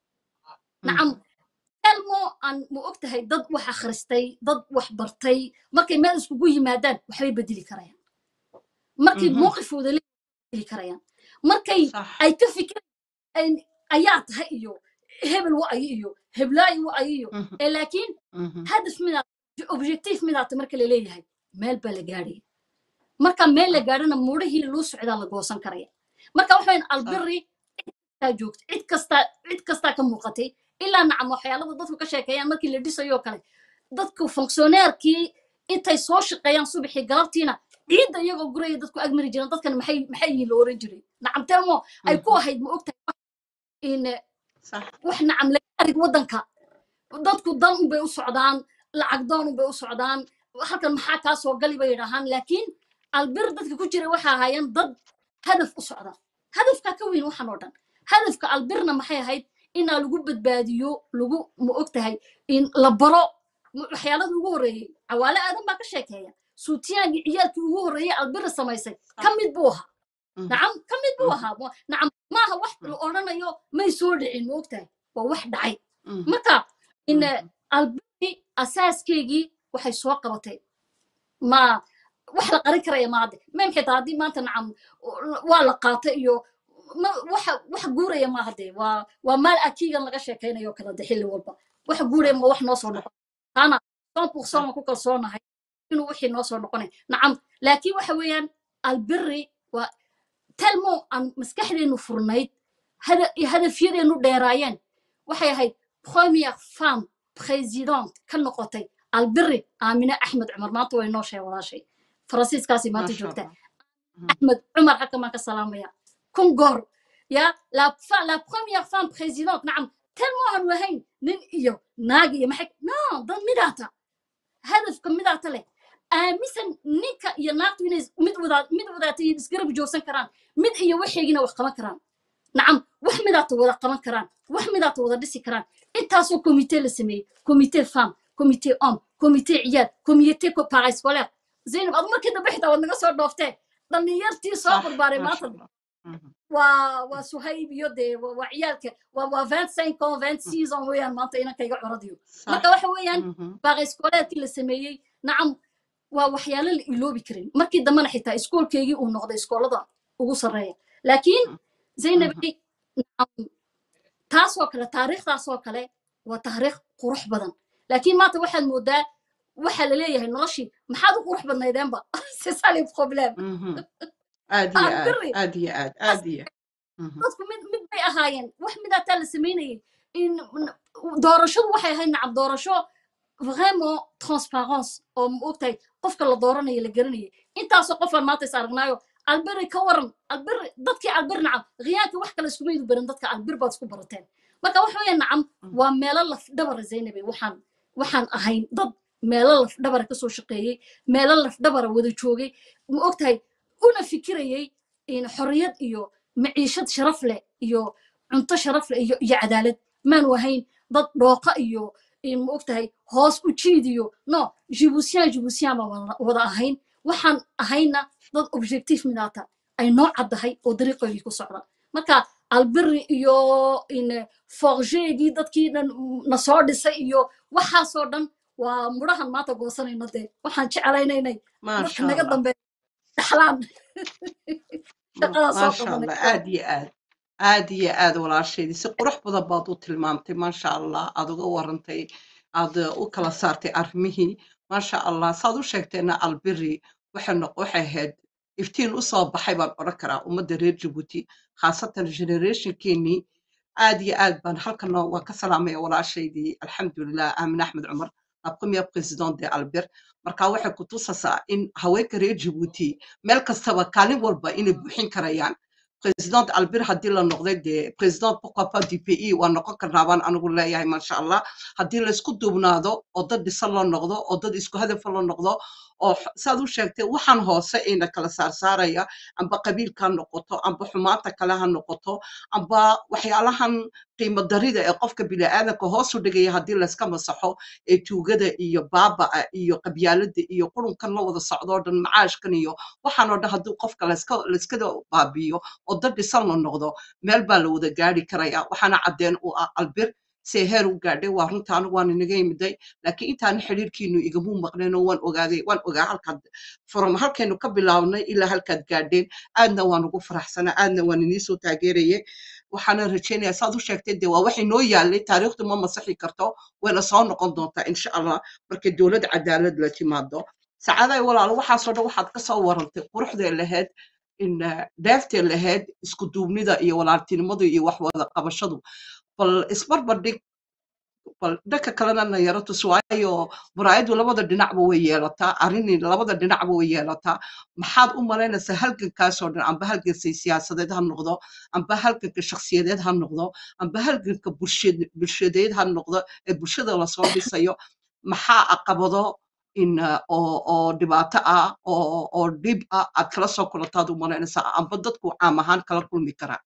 nacam elmo aan ma og tahay dad wax akhristay dad wax bartay markay meel iskugu yimaadaan waxbay bedeli karayaan markay Mhm. mowqifooda le bedeli karayaan markay صح ay ka fikirayaan ayaa tahay iyo hebel wa ayo iyo heblaayo wa ayo iyo مهم. ee laakiin مهم. hadaf midaa objective midaata marka la leeyahay meel baa la gaadhaya marka meel la gaadhana mudhihii loo socdaa la goosan karaya marka waxayn albiri cidkaa joogta cid kastaa cid kastaa ka muuqatay ilaa nacam waxyaalada dadku ka sheekeeyaan markii la dhisayoo kale dadku fonctioneerkii intay soo shaqeeyaan subaxii galabtiina ciidda iyagoo guraya dadku agmari jireen dadkan maxay maxay yihiin la oran jiray nacam telmo ay ku مهم. ahayd ma ogtahay in صح wax nacam laga arig waddanka dadku dan unbay u socdaan lacag doon unbay u socdaan halkan maxaa kaa soo gali bay yidhaahaan laakiin albir dadka ku jira waxa ahaayeen dad hadaf u socda hadafkaa ka weyn waxan oo dhan hadafka albirna maxay ahayd inaa lagu badbaadiyo lagu ma og tahay in la baro m- waxyaalada ugu horreeyey cawaale aadan baa ka sheekeeya suutiyaangii ciyaalkii ugu horreeyey albirra samaysay ka mid buu ahaa مهم. nacam ka mid buu مهم. ahaa Wa- nacam maaha wax la odhanayo may soo dhicin ma og tahay waa wax dhacay مهم. marka in مهم. albini asaaskeygii waxay soo qabatay ma wax la qarin karaya maade mem xitaa haddii maanta nacam waa la qaata iyo ma- waxa wax guuraya maaha dee waa waa maal akiigan laga sheekaynayo kala de xilli walba wax guuraya ma wax noo soo noqon taana son pourcent waan ku kalsoonahay inuu wixii noo soo noqonay nacam laakiin waxa weeyaan albiri waa telmo aan maskaxdeenu furnayd hada- hadafyadeenu dheeraayeen waxay ahayd première femme présidente ka noqotay albiri aamine axmed cumar maanta way noo sheeg walaashay faransiiskaasi ما maanta شاء joogta الله مهم. axmed cumar halkan baan ka salaamaya kun goor ya la, fa, la première femme présidente nacam telmo aan wahayn nin iyo naag iyo maxay no dad midaata hadafka midaata leh aaminsan ninka iyo naagtu inay is- mid wadaa mid wadaata iyo isgarab joogsan karaan mid iyo waxeegina wax qaban karaan nacam wax midaata wada qaban karaan wax midaata wada dhisi karaan intaasoo komite la sameeyey komite fam komite om komite ciyaad komite parascolaire zaynab adu markii dambe xitaa waad naga soo dhooftee dhallinyartii soo صح barbaaray ما maanta شاء الله مهم. waa waa suhayb iyo dee waa waa ciyaalka waa waa vingt cinq ans vingt six ans weeyaan maanta inankayga curadiyo marka waxa weeyaan baaqi iskooleedkii la sameeyey nacam waa waxyaalo la iloobi karin markii dambena xitaa iskoolkeygii uu noqday iskoolada ugu sarreeya laakiin zaynabay nacam taasoo kale taariikhdaasoo kale waa taariikh qurux badan laakiin maanta waxaad moodaa waxaa la leeyahay noloshii maxaad u qurux badnaydeenba c'est ça le problème aad iyo aan aad biri aad iyo aad aad iyo Mhm. dadku mid mid bay ahaayeen wax midaataa la samaynayay in doorashadu waxay ahayd nacam doorasho vraiment transparence oo ma ogtahay qofka la dooranayo la garanayay intaasoo qofaan maanta is aragnaayo alberi ka waran alberi dadkii albir nacam khiyaanka wax kale iskuma idu baran dadka albir baad isku barateen marka waxa weeye nacam waa meelo lafdhabara zaynabe waxaan waxaan ahayn dad meelo lafdhabara kasoo shaqeeyey meelo lafdhabara wada joogay ma ogtahay una fikirayay in xorriyad iyo maciishad sharaf leh iyo cunto sharaf leh iyo iyo cadaalad maanu ahayn dad dhooqa iyo in ma ogtahay hoos u jiid iyo no jibuusiyaan jibuusiyaan baan wada- wada ahayn waxaan ahayna dad objective midaata ay noo caddahay oo dariiqoygii ku socda marka albiri iyo in forgeegii dadkii dhan na soo dhisay iyo waxaasoo dhan waa mudhahan maanta goosanayno dee waxaan jeclaynaynay dadka maasha naga allah dambe dhaxlaan shaqadaas soo maasha qabanay allah aad iyo aad aad iyo aad walaasheedii si qurux badan baad u tilmaamtay maasha allah aad uga warantay aad u kala saartay arrimihii maasha allah saad u sheegteena albiri waxay noq waxay ahayd iftiin u soo baxay baan odhan karaa ummadda reer jabuuti khaasatan generationkeenii aad iyo aad baan halkana waan ka salaamaya walaashaydii alxamdulilah aamin axmed cumar la première présidente de albert marka waxay ku tusaysaa in haweenka reer jabuuti meel kastaba kaalin walba inay buuxin karayaan président albert haddii la noqday dee président pourquoi pas du pays waa noqon karnaa baan anigu leeyahay maasha allah haddii laysku duubnaado oo dad dhisan loo noqdo oo dad isku hadafa loo noqdo oo x- saad u sheegtay waxaan hoose ayna kala saarsaaraya amba qabiilka ha noqoto amba xumaanta kale ha noqoto amba waxyaalahan qiimo darida ee qofka bini'aadanka hoos u dhigaya haddii layska masaxo ee tuugada iyo baaba'a iyo qabyaalada iyo qurunkan la wada socdoo dhan macaashkan iyo waxaan oo dhan haddii qofka layska layskada baabi'iyo oo dad dhisan la noqdo meel baa la wada gaari karaya waxaana caddeen u ah albir see heer u gaadhay waa runta anigu waan inaga yimiday laakiin intaana xiriirkiinu igamuu maqneen oo waan ogaaday waan ogaa halkaad from halkaynu ka bilaabnay ilaa halkaad gaadheen aadna waan ugu faraxsanaa aadna waan iniisoo taageeraye waxaana rajaynayaa saad u sheegtay dee waa waxay noo yaalay taariikhdu ma masaxi karto wayna soo noqon doontaa insha allah markay dowlad cadaalad la timaado sacaaday walaalo waxaasoo dhan waxaad ka soo warantay quruxday lahayd in eh, dheeftay lahayd isku duubnida iyo walaaltinimadu iyo wax wada qabashadu bal isbarbar dhig bal dhanka kalena na yaro tus waayo muraayadu labada dhinacba way yeelataa arrini labada dhinacba way yeelataa maxaad u malaynaysaa halgankaasoo dhan amba halganka siyaasadeed ha noqdo amba halganka shakhsiyadeed ha noqdo amba halganka bulshad- bulshadeed ha noqdo ee bulshada lasoo dhisayo maxaa caqabado in uh, oo oo dhibaato ah oo oo dhib ah aad kala soo kulantaad u malaynaysaa amba dadku caam ahaan kala kulmi karaa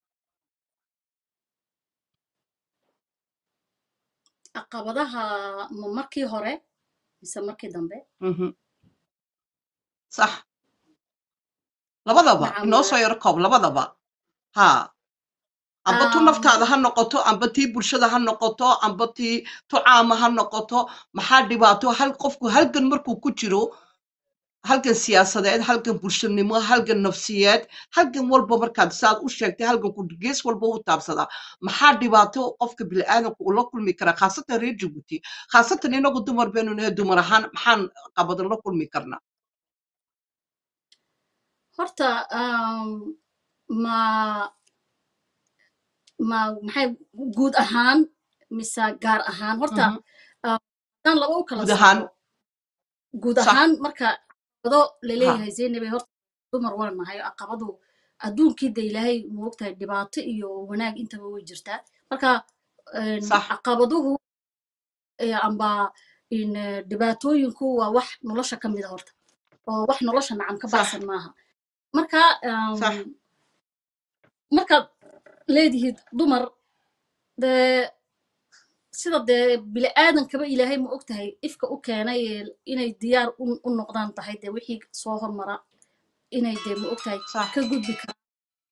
caqabadaha ma markii hore mise markii dambe Mhm. sax labadaba nacam inoo soo yaro koob labadaba ha amba tu um, naftaada ha noqoto amba tii bulshada ha noqoto amba tii tu caama ha noqoto maxaa dhibaato hal qofku halgan markuu ku jiro halgan siyaasadeed halgan bulshanimo halgan nafsiyeed halgan walba markaad saad u sheegtay halganku gees walba u taabsadaa maxaa dhibaato qofka bini'aadanku ula kulmi karaa khaasatan reer jabuuti khaasatan inagu dumar baynu nahay dumar ahaan maxaan qabadan la kulmi karnaa horta um, ma ma maxay guud ahaan mise gaar ahaan horta Mhm. um, haddaan laba u kala guud ahaan saaro guud sax ahaan marka caqabado ha laleeyahay zeynabe horta dumar waan nahay caqabadu adduunkii de ilaahay moogtahay dhibaato iyo wanaag intaba way jirtaa marka een, sax caqabaduhu eh, amba in eh, dhibaatooyinku waa wax nolosha ka mid a horta oo wax nolosha nacam ka sax baxsan maaha marka sax um, markaad leedihid dumar dee sida dee bini'aadankaba ilaahay ma og tahay ifka u keenay ee inay diyaar u u noqdaan tahay dee wixii soo hormara inay dee ma og tahay sax ka gudbi karaan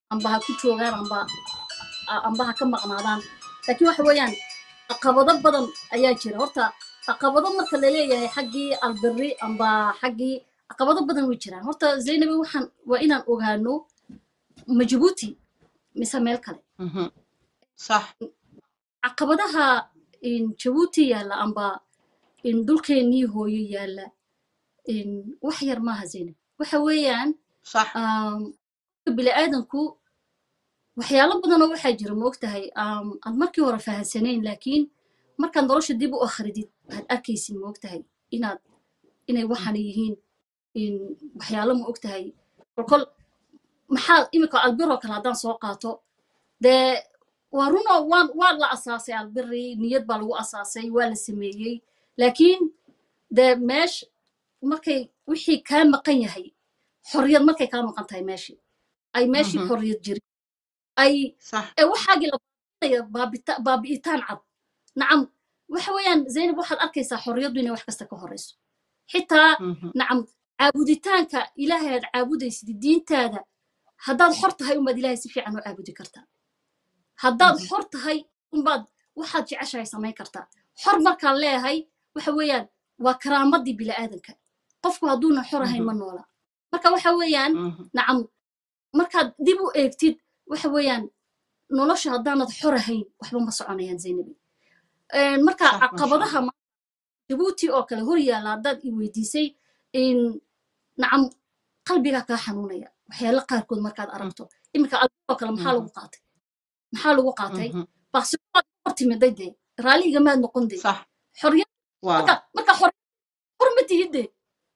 amba ha ku joogaan amba a- amba ha ka maqnaadaan laakiin waxa weeyaan caqabado badan ayaa jira horta caqabado marka la leeyahay xaggii albirri amba xaggii caqabado badan way jiraan horta zaynabi waxaan waa inaan ogaano ma jabuuti mise meel kale Mhm. صح caqabadaha in jabuuti yaalla amba in dhulkeennii hooyo yaalla in wax yar maaha zaynab waxa weeyaan صح um, bini'aadanku waxyaalo badanoo waxaa jira ma ogtahay um, aad markii hore fahansanayn laakiin markaad nolosha dib u akhridid waxaad arkaysid ma ogtahay inaad inay waxaana yihiin in waxyaalo ma ogtahay kolkol maxaa imika albiroo kale haddaan soo qaato dee waa runoo waan waa la asaasay albiri niyad baa lagu asaasay waa la sameeyey laakiin dee meesh markay wixii kaa maqan yahay xorriyad markay kaa maqan tahay meeshii ay meeshii Mhm. xorriyad jirin ay صح ee waxaagii la baabi'inaya baabita- baabi'itaan cad nacam waxa weeyaan zaynab waxaad arkaysaa xorriyaddu inay wax kasta ka horeyso xitaa Mhm. nacam caabuditaanka ilaahay aad caabudaysid diintaada haddaad xor tahay unbaad ilaahay si fiican u caabudi kartaa haddaad Mhm. xor tahay unbaad waxaad jeceshahay samayn kartaa xor markaan leeyahay waxa weeyaan waa karaamadii bila'aadanka qofku hadduuna xor ahayn ma noola marka waxa weeyaan Mhm. nacam markaad dib u eegtid waxa weeyaan nolosha haddaanad xor ahayn waxba ma soconayaan zaynabi Een, marka صح ما شاء caqabadaha الله ma- jabuuti oo kale hor yaalla haddaad i weydiisay in nacam qalbigaa kaa xanuunaya waxyaalo qaarkood markaad aragto iminka albir oo kale maxaa Mhm. lagu qaatay maxaa lagu qaatay Mhm. baaqsigood hor timiday dee raaliga maad noqon dee صح xorriyad واو marka marka xor xor ma tihid dee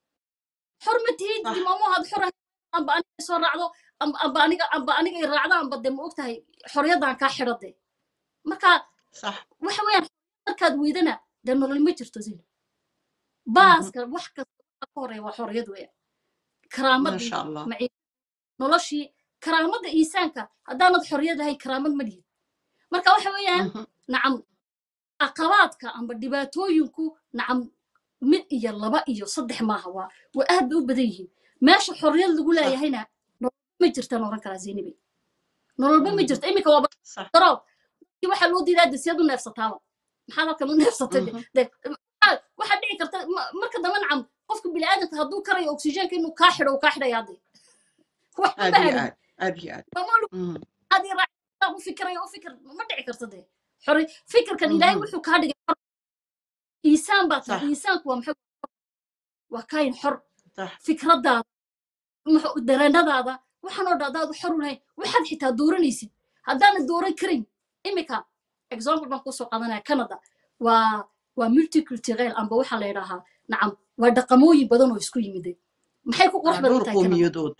xor ma tihid صح dimaamohaad xor ahayn amba aniga soo raacdo amba amba aniga amba aniga i raacdo amba dee ma ogtahay xorriyaddan kaa xidho dee marka صح waxa weeyaan markaad weydana dee nolol ma jirto zin Mhm. baaska wax kasta waxa ka horeeya waa xorriyad weeyaan ما karaamadii شاء الله maci noloshii karaamadda iisaanka haddaanad xorriyad lahayn karaamad ma lihid marka waxa weeyaan Mhm. nacam caqabaadka amba dhibaatooyinku nacam mid iyo laba iyo saddex maaha waa waa aad bay u badan yihiin meesha xorriyad lagu صح leeyahayna nololba ma jirtaan oran karaa zeynabi nololba ma Mhm. jirto iminka waaba صح daro waxaa loo diidaa de siyaad u neefsataaba maxaad halkan u neefsatay de Mhm. de maxaa- waxaa dhici karta ma- marka dambe nacam qofka bini'aadamka hadduu karayo oksijiinka inuu kaa xidho uu kaa xidhayaa de wax ma عادي bahanin عادي عادي عادي mamalu Mhm. adii raac u fikirayo u fikir ma dhici karta de xori fikirkan ilaahay Mhm. wuxuu kaa dhigay xor iisaan baa tahay صح iisaanku waa maxay waa kaayin xor صح fikradaada muxuu- dareenadaada waxaan oo dhan haddaad xor u lahayn waxaad xitaa dooranaysid haddaanad dooran karin imika example baan kusoo qaadanaya canada waa waa multiculturel amba waxaa la yidhaahaa nacam waa dhaqamooyin badan oo isku yimiday maxay ku qurux آه، badan دور tahay canada قوميدود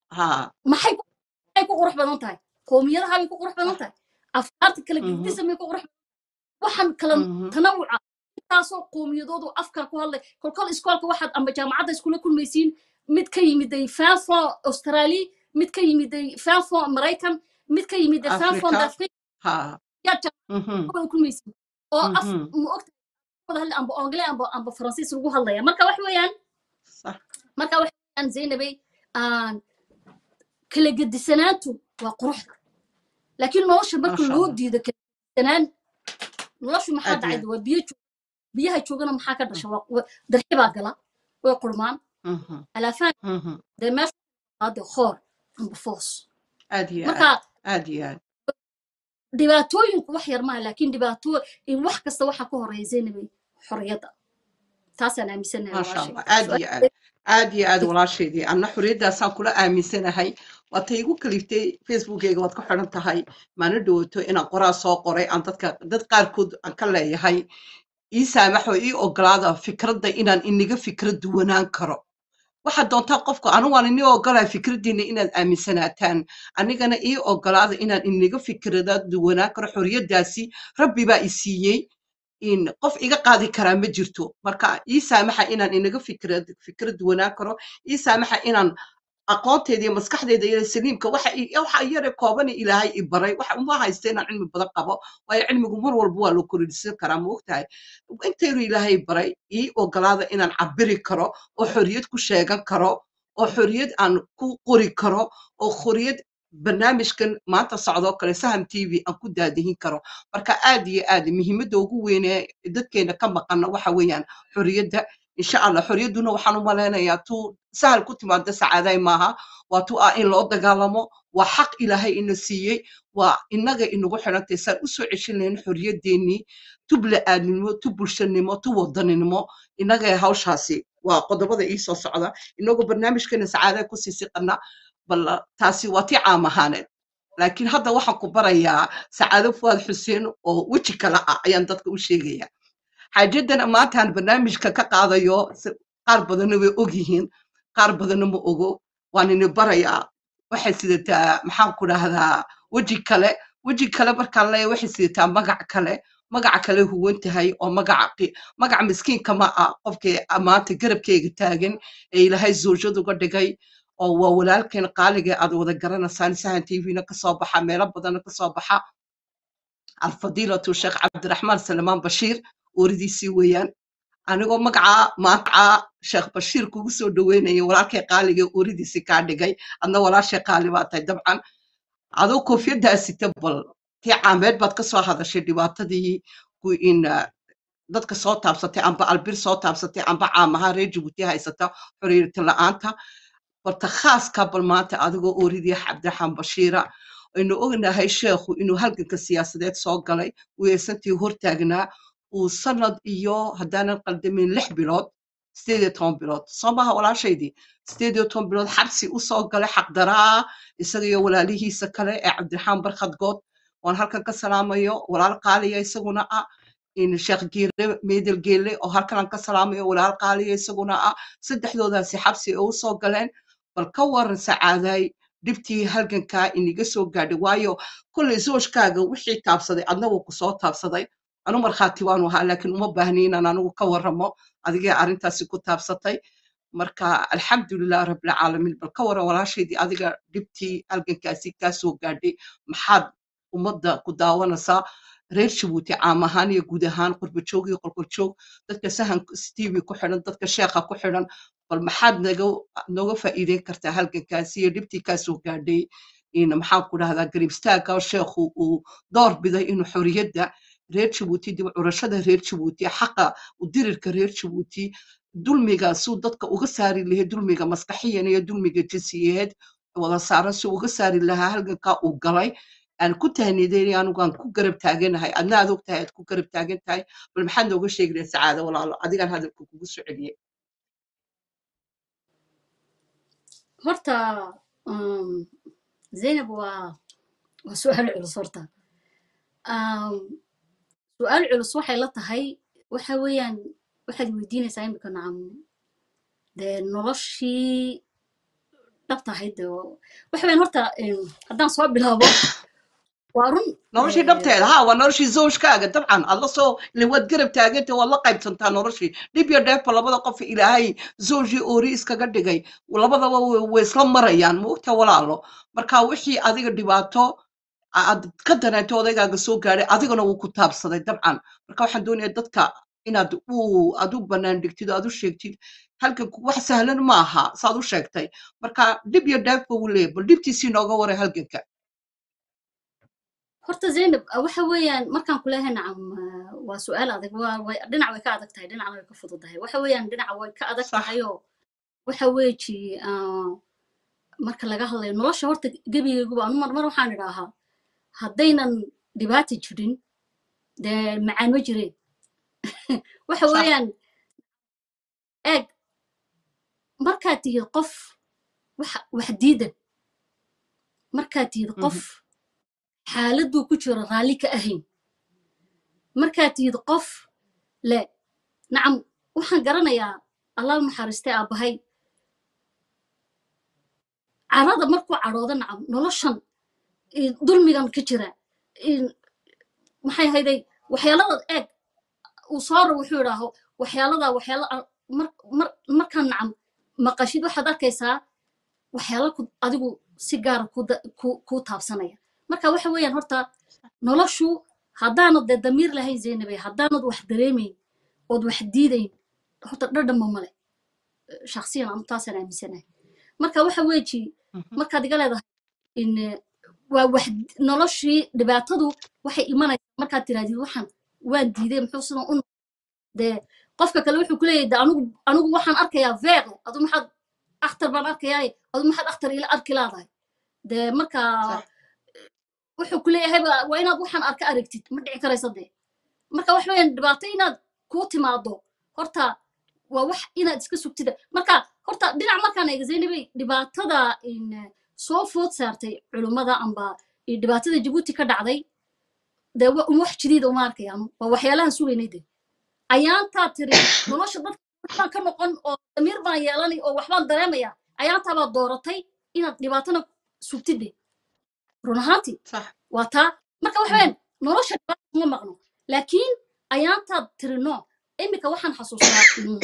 ها maxay ku maxay ku qurux badan tahay qoomiyadaha bay ku qurux badan صح tahay afkaarta kala Mhm. gedisa may ku qurux waxaan kala Mhm. tanawuca intaasoo qoomiyadoodu afkaa ku hadlay kolkol iskoolka waxaad amba jaamacadda iskula kulmaysiin mid ka yimiday fanfo australia mid ka yimiday fanfo maraykan mid ka yimiday fanfo أفريقيا dafriq ها yaad Mhm. jaamacadda kulmaysiin oo af Mhm. ma ogta wada hadlay amba angle amba amba faransiis lagu hadlaya marka wax weeyaan صح marka wax weeyaan zaynabay aan kala gedisanaantu waa quruxda laakiin nolosha ما marka شاء loo الله diido kala gedisanaan noloshu maxaa عادي dhacayda waa biyo joog biyaha joogana maxaa ka dhasha waa waa- darxi baa gala way qurmaan Mhm. alaafaan Mhm. dee meesha qaade khoor amba foos عادي عادي marka عادي عادي dhibaatooyinku wax yar maaha laakiin dhibaato in wax kasta waxaa ka horeeya zaynabay xorriyadda taasaan aaminsanahay ما شاء walaashay الله عادي عادي عادي عادي walaashaydii anna xorriyaddaasaan kula aaminsanahay waatay igu kaliftay facebookeyga waad ku xidhan tahay maana dhowaato inaan qoraa soo qoray aan dadka dad qaarkood aan ka leeyahay ii saamaxo ii ogolaada fikradda inaan iniga fikrad duwanaan karo waxaad doontaa qofku anigu waan inii ogolaa fikraddiina inaad aaminsanaataan anigana ii ogolaada inaan iniga fikrada duwanaan karo xorriyaddaasi rabbi baa i siiyey in qof iga qaadi karaa ma jirto marka ii saamaxa inaan inaga fikrad fikrad duwanaan karo ii saamaxa inaan aqoonteeda iyo maskaxdeeda iyo saliimka waxa i- waxa yare kooban ilaahay i baray waxa uma haysta inaan cilmi badan qabo waayo cilmigu mar walba waa loo korodhisan karaa ma ogtahay intaynu ilaahay baray ii ogolaada inaan cabiri karo oo xorriyad ku sheegan karo oo xorriyad aan ku qori karo oo xorriyad barnaamijkan maanta socdoo kale saham t v aan ku daadihin karo marka aad iyo aad muhiimadda ugu weyne dadkeena ka maqana waxa weeyaan xorriyadda insha allah xorriyadduna waxaan u malaynayaa tuu sahal ku timaada sacaaday maaha waa tu ah in loo dagaalamo waa xaq ilaahay ina siiyey waa inaga inagu xidhantay saan u soo ceshin lahayn xorriyaddeenii tu bila'aadnimo tu bulshanimo tu wadaninimo inaga hawshaasi waa qodobada ii soo socda inagoo barnaamijkeena sacaaday ku sii siqana bal taasi waa tii caam ahaaneed laakiin hadda waxaan ku barayaa sacaado fuwaad xuseen oo weji kale ah ayaan dadka u sheegaya xaajaddana maantaan barnaamijka ka qaadayo si- qaar badanna way og yihiin qaar badanna ma ogo waan ini barayaa waxay sidataa maxaan ku dhahdaa weji kale weji kale markaan leeyahay waxay sidataa magac kale magaca kale huwan tahay oo magaca qi- magaca miskiinka ma ah qofkii maanta garabkeyga taagan ee ilaahay zoojad uga dhigay oo waa walaalkeen qaaliga aad wada garanaysaan sahan tvna kasoo baxa meelo badanna kasoo baxa alfadiilatu sheekh cabdiraxmaan salmaan bashiir ooridiisii weeyaan anigoo magacaa magacaa sheekh bashiir kugu soo dhaweynaya walaalkay qaaliga ooridiisii kaa dhigay adna walaashay qaali baa tahay dabcan adoo koofiyaddaa sita bal tii caameed baad ka soo hadashay dhibaatadii ku in ah, dadka soo taabsatay amba albir soo taabsatay amba caamaha reer jabuuti haysata xorriyata la'aanta barta khaaska bal maanta adigoo ooridii cabdiraxmaan bashiira aynu ognahay sheekhu inuu halganka siyaasadeed soo galay weersantii hortaagnaa uu sanad iyo haddaanan qaldamin lix bilood sideed iyo toban bilood soo maha walaashaydii sideed iyo toban bilood xabsi u soo galay xaqdaraa isaga iyo walaalihiisa kale ee cabdiraxmaan barkhad good waan halkan ka salaamayo walaal qaaliya isaguna ah in sheekh geele meedel geele oo halkan aan ka salaamayo walaal qaaliya isaguna ah saddexdoodaasi xabsi ay u soo galeen bal ka waran sacaaday dhibtii halgankaa iniga soo gaadhay waayo kolley zoojkaaga wixii taabsaday adna wuu ku soo taabsaday anu markhaati waanu ahaa laakiin uma baahni inaan anigu ka warramo adigee arrintaasi ku taabsatay marka alxamdulilah rabbilcaalamiin bal ka waran walaashaydii adiga dhibtii halgankaasi kaa soo gaadhay maxaad ummadda ku daawanaysaa reer jabuuti caam ahaan iyo guud ahaan qurbajoog iyo qolqoljoog dadka sahan tv ku xidhan dadka sheekha ku xidhan bal maxaad naga nooga faa'iideyn kartaa halgankaasi iyo dhibtii kaa soo gaadhay in maxaan ku dhahdaa garib istaagga sheekhu uu door biday inuu xorriyadda reer jabuuti dib u curashada reer jabuuti xaqa u dirirka reer jabuuti dulmiga suu dadka uga saari lahayd dulmiga maskaxiyan iyo dulmiga jinsiyeed wada saaran si uga saari lahaa halgankaa uu galay aan ku tahniideynay anigu aan ku garab taaganahay adna aad og tahay aad ku garab taagan tahay bal maxaad nooga sheegi lahayd sacaado walaalo adigaan hadalka kugu soo celiyey horta um, zaynab waa waa su-aal culus horta um, su-aal culus waxay la tahay waxa weeyaan waxaad weydiinaysaa imika nacam dee noloshii dhabta ahayd dee oo- waxa weeyaan horta em, haddaan soo bilaabo waa run noloshii eh, dhabteeda ha waa noloshii zawjkaaga dabcan adla soo ile waad garab taaganta waad la qaybsantaa noloshii dhib iyo dheefba labada qof ilaahay zawjii oori iskaga dhigay labadaba way way isla marayaan maogta walaalo marka wixii adiga dhibaato aad ka dareento odaygaaga soo gaadhay adigana wuu ku taabsaday dabcan marka waxaan doonayaa dadka inaad u aad u bannaan dhigtid oo aad u sheegtid halganku wax sahlan ma aha saad u sheegtay marka dhib iyo dheefba wuu leeyahay bal dhibtiisii nooga waray halganka horta zaynab ah, waxa weeyaan markaan ku leeyahay nacam ah, waa su-aal adag waa way dhinac way ka adag tahay dhinacna way ka fududahay waxa weeyaan dhinaca way ka adag sax tahay oo waxa weeji ah, marka laga hadlayo nolosha horta gebigayguba anu mar mar waxaan idhaahaa haddaynan dhibaata jirin dee macaan ma jireen waxa sax weeyaan eeg markaad tihid qof wax wax diidan markaad tihid Mhm. qof xaaladuu ku jiro raalli ka ahayn markaad tihid qof le nacam waxaan garanayaa allah u naxariistay aabbahay carada markuu cadhoodo nacam noloshan i- dulmigan ka jira in- maxay hayday waxyaalada eeg uu sooro wuxuu idhaaho waxyaalada waxyaala a- mar mar markaan nacam maqashid waxaad arkaysaa waxyaala ku adigu si gaara ku da- ku- kuu taabsanaya marka waxa weeyaan horta noloshu haddaanad dee damiir lahayn zaynabay haddaanad wax dareemayn ood wax diidayn horta dhadhanba male shaksiyan anu taasaan aaminsanahay marka waxa weeji Mhm. markaad iga leedahay in eh, waa wax noloshii dhibaatadu waxay imanaysaa markaad tirahdid waxaan waan diiday muxuu sidan u noqday?" dee qofka kale wuxuu ku leeyahay de anigu anigu waxaan arkayaa veeqe adu maxaad akhtar baan arkayaaye adu maxaad akhtar ila arki laadahay dee markaa صح wuxuu ku leeyahay ba- waa inaad waxaan arka aragtid ma dhici karaysa dee marka wax weeyaan dhibaato inaad kuu timaado horta waa wax inaad iska sugtida marka horta dhinac markaan eega zaynabay dhibaatada in eh, soo food saartay culummada amba iyo dhibaatada jabuuti ka dhacday dee wa- wax jadiida uma arkayaan waa waxyaalahan sugaynay de ayaantaa tiri nolosha dadka waxbaan ka noqon oo damiir baan yeelanay oo waxbaan dareemaya ayaantaabaad dooratay inaad dhibaatana sugtid de run ahaantii صح waa taa marka waxa weeyaan nolosha dhibaata kuma maqno laakiin ayaantaad tiri no imika waxaan xasuustaa mm,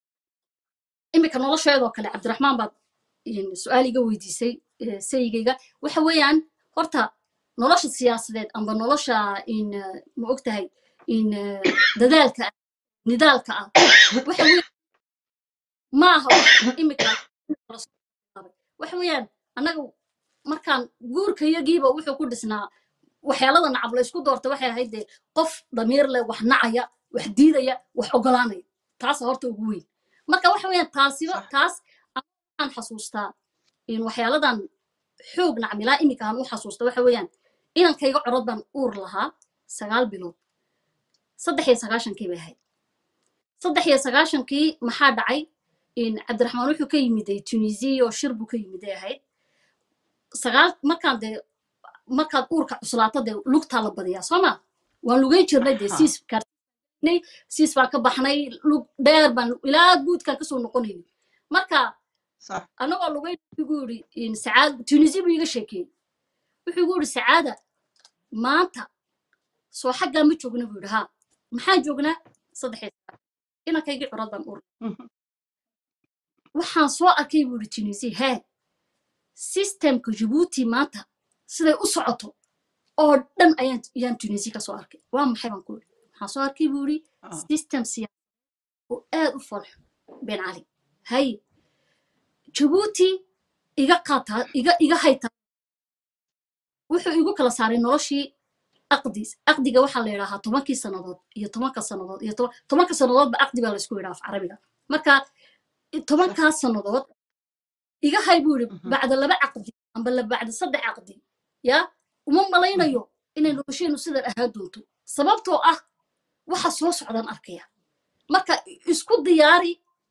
imika nolosheedoo kale cabdiraxmaan baad in, su-aal iga weydiisay eh, sayigayga waxa weeyaan horta nolosha siyaasadeed amba nolosha in eh, ma ogtahay in eh, dadaalka ah nidaalka ah waxa weeyaan maaha wax imika la soo bilaabay. waxa weeyaan annaga markaan guurkayagiiba wuxuu ku dhisnaa waxyaalada nacab la isku doorta waxay ahayd dee qof damiir leh wax nacaya wax diidaya wax ogolaanaya taasa horta ugu weyn marka waxa weeyaan taasiba صح taas aniga waxaan xasuustaa in waxyaaladan xoog nacmilaa imika aan u xasuusta waxa weeyaan inankayga corod baan uur lahaa sagaal bilood saddex iyo sagaashankii bay ahayd saddex iyo sagaashankii maxaa dhacay in cabdiraxmaan wuxuu ka yimiday tunisia oo shir buu ka yimiday ahayd sagaal markaan dee markaad uurka cuslaato dee lugtaa la badiyaa soo ma waan lugeyn jirnay dee ها siis kaarnay siis baan ka baxnay lug dheer baan ilaa guudkaan kasoo noqonayni marka صح anagoo lugeyn igu yidhi in sacaad tunisia buu iga sheekeeyey wuxuu igu yidhi sacaada maanta soo xaggaa ma joogna buu yidhi haa maxaan joognaa saddex iyo sagaal inankaygii curad baan uur waxaan soo arkay buu yidhi tunisia hee systemka jabuuti maanta siday u socoto oo dhan ayaan ayaan tunisia ka soo arkay waa maxay baan ku yidhi waxaan soo arkay buu yidhi اه system siyaasadeed oo aad u folxo ben cali hay jabuuti iga qaataa iga iga hayta wuxuu igu kala saaray noloshii aqdiis aqdiga waxaa la yidhaahaa tobankii sannadood iyo tobanka sannadood iyo toban- tobanka sannadoodba aqdi baa laysku yidhaa af carabiga marka i- صح tobankaas sannadood iga hay buu yidhi مهم. bacda laba caqdi amba la bacda saddex caqdi ya uma مهم. malaynayo inay nolosheenu sidan ahaa doonto sababtoo ah waxa soo socdaan arkaya marka i- isku diyaari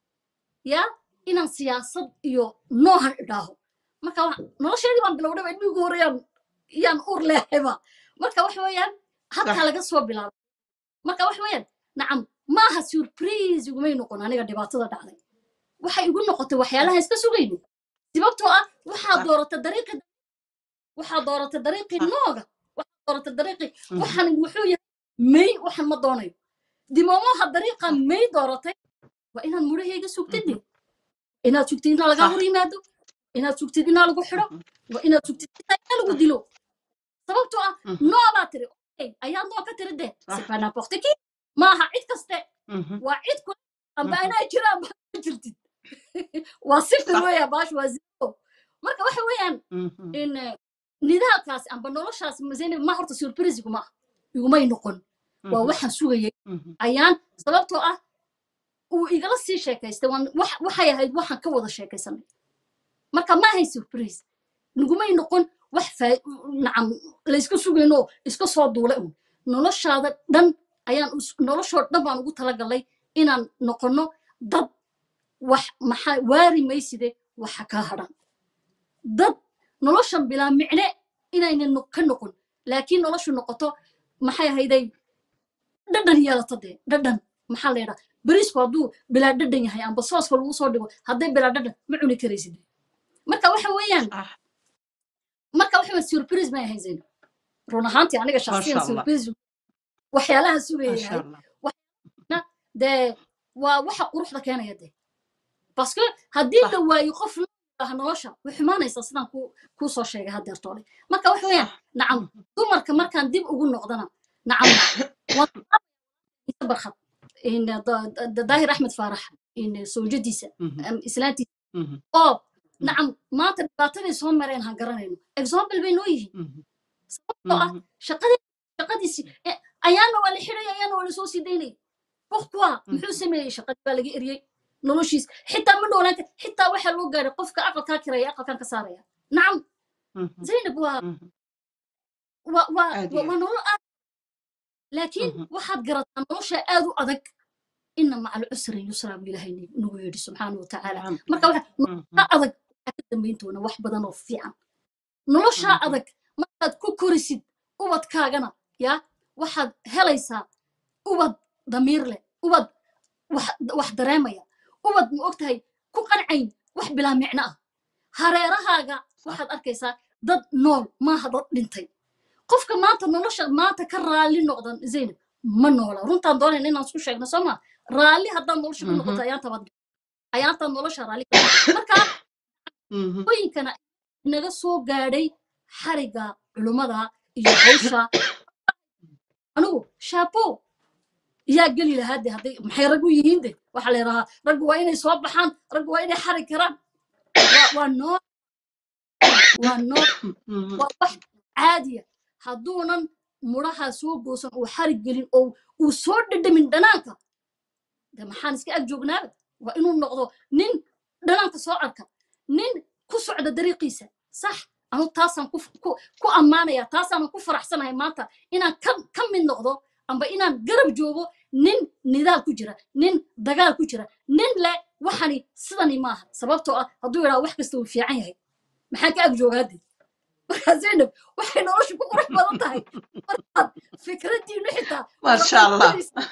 ya inaan siyaasad iyo noohan idhaaho marka wa- nolosheedii baan bilowdhaba ilmihii ugu horreeyaan iyaan uur leehayba marka waxa weeyaan halkaa صح laga soo bilaabo marka waxa weeyaan nacam maaha surprise igumay noqon aniga dhibaatada dhacday waxay igu noqotay waxyaalaha iska sugayni sababtoo ah waxaa صح doorata dariiqi waxaa doorata dariiqii صح nooga waxaa doorata dariiqii مهم. waxaan wuxuu yahay may waxaan ma doonayo dimoomaha dariiqa صح may dooratay waa inaad mudhahayga sugtid مهم. inaad sugtid inaa lagaa صح hor yimaado inaad sugtid inaa lagu xidho مهم. waa inaad sugtid inaa inaa lagu صح dilo sababtoo ah مهم. noo baa tiri okay ayaa noo ka tiri de صح c'est pas n'importe qui maaha cid kaste مهم. waa cid kule amba مهم. inaa jiraan baa ma jirtid waa sifir صح weeya baash waa zero marka waxa weeyaan مهم. in eh, nidaalkaasi amba noloshaas mazeni ma horta surprise iguma ah igumay noqon waa مهم. waxaan sugayay مهم. ayaan sababtoo ah uu igala sii sheekaystay waan wax- waxay ahayd waxaan ka wada sheekaysanay marka ma ahay surprise nagumay noqon wax faa- nacam laysku sugayno iska soo duulay un noloshaada dhan ayaan us- noloshoo dhan baan ugu talagalay inaan noqono dad wax maxaa waari mayside waxa kaa hadhan dad noloshan bilaa micne inaynan no- ka noqon laakiin noloshu noqoto maxay ahayday dhadhan yeelato dee dhadhan maxaa la yidhaa beriisku hadduu bilaa dhadhan yahay amba sooska lagu soo dhigo hadday bilaa dhadhan ma cuni karaysid marka waxa weeyaan صح marka waxa weeyaan surprise may ahayn zayn run ahaantii aniga ما shakhsiyan شاء الله surprise waxyaalaha ما sugaya شاء yahay الله waxna dee waa waxa quruxda keenaya dee baske haddii صح la waayo qof la yidhaaha nolosha way xumaanaysaa sidaan ku kuu soo sheegay haddeertoole marka waxa weeyaan صح nacam مهم. dumarka markaan dib ugu noqdana nacam waan barkhad in da- da- daahir axmed faarax in sawjadiisa مهم. am islaantiisa مهم. oo nacam maanta dhibaataday soo mareen han garanayno example bay noo yihiin Mhm. sababtoo ah Mhm. shaqadii shaqadiisi eh, ayaana waa la xidhay ayaana waa lasoo sii daynay pourquoi muxuu sameeyey shaqadii baa laga eriyey noloshiis xitaa ma noolaan kar xitaa waxaa loo gaaray qofka aqalkaa kiraya aqalkan ka saaraya nacam Mhm. zaynab waa Mhm. waa waa Aad waa iyo waa nolol aad laakiin Mhm. waxaad garataa nolosha aad u adag ina maca alcusri yusra buu ilaahay nagu yidhi subxaana wa tacaala marka waxa Mhm. nolosha adag waxaa ka dambayn doona wax badan oo fiican nolosha Mhm. adag markaad ku korisid ubadkaagana ya waxaad helaysaa ubad damiir leh ubad wax wax dareemaya ubad ma ogtahay ku qancayn wax bilaa micno ah hareerahaaga waxaad arkaysaa dad nool maaha dad dhintay qofka maanta nolosha maanta ka raalli noqdan zaynab ma noola runtaan doonayna inaan isku sheegno soo ma raalli haddaad nolosha ku noqoto Mhm. ayaantabaad ayaantaad nolosha raalli ka marka Mhm. hooyinkana naga soo gaadhay xariga culummada iyo hawsha anigu shaapo yaa geli lahaa de hadday maxay rag u yihiin de waxaa la yidhahaa raggu waa inay soo baxaan raggu waa inay xarig karaan waa waa noo waa noo Mhm. waa wax caadiya hadduunan mudhaha soo goosan uu xarig gelin oo uu soo dhadhamin dhanaanka de maxaan iska ag joognaaba waa inuu noqdo nin dhanaanka soo arka nin ku socda dariiqiisa sax anu taasaan ku ku ku ammaanaya taasaanan ku faraxsanahay maanta inaan ka ka mid noqdo amba inaan garab joogo nin nidaal ku jira nin dagaal ku jira nin le waxani sidani maaha sababtoo ah hadduu yidhaha wax kasta uu fiican yahay maxaan ka ag joogaade markaa zaynab waxay nolosha ku qurux badan tahay markaad fikraddiinu xitaa Masha Allah.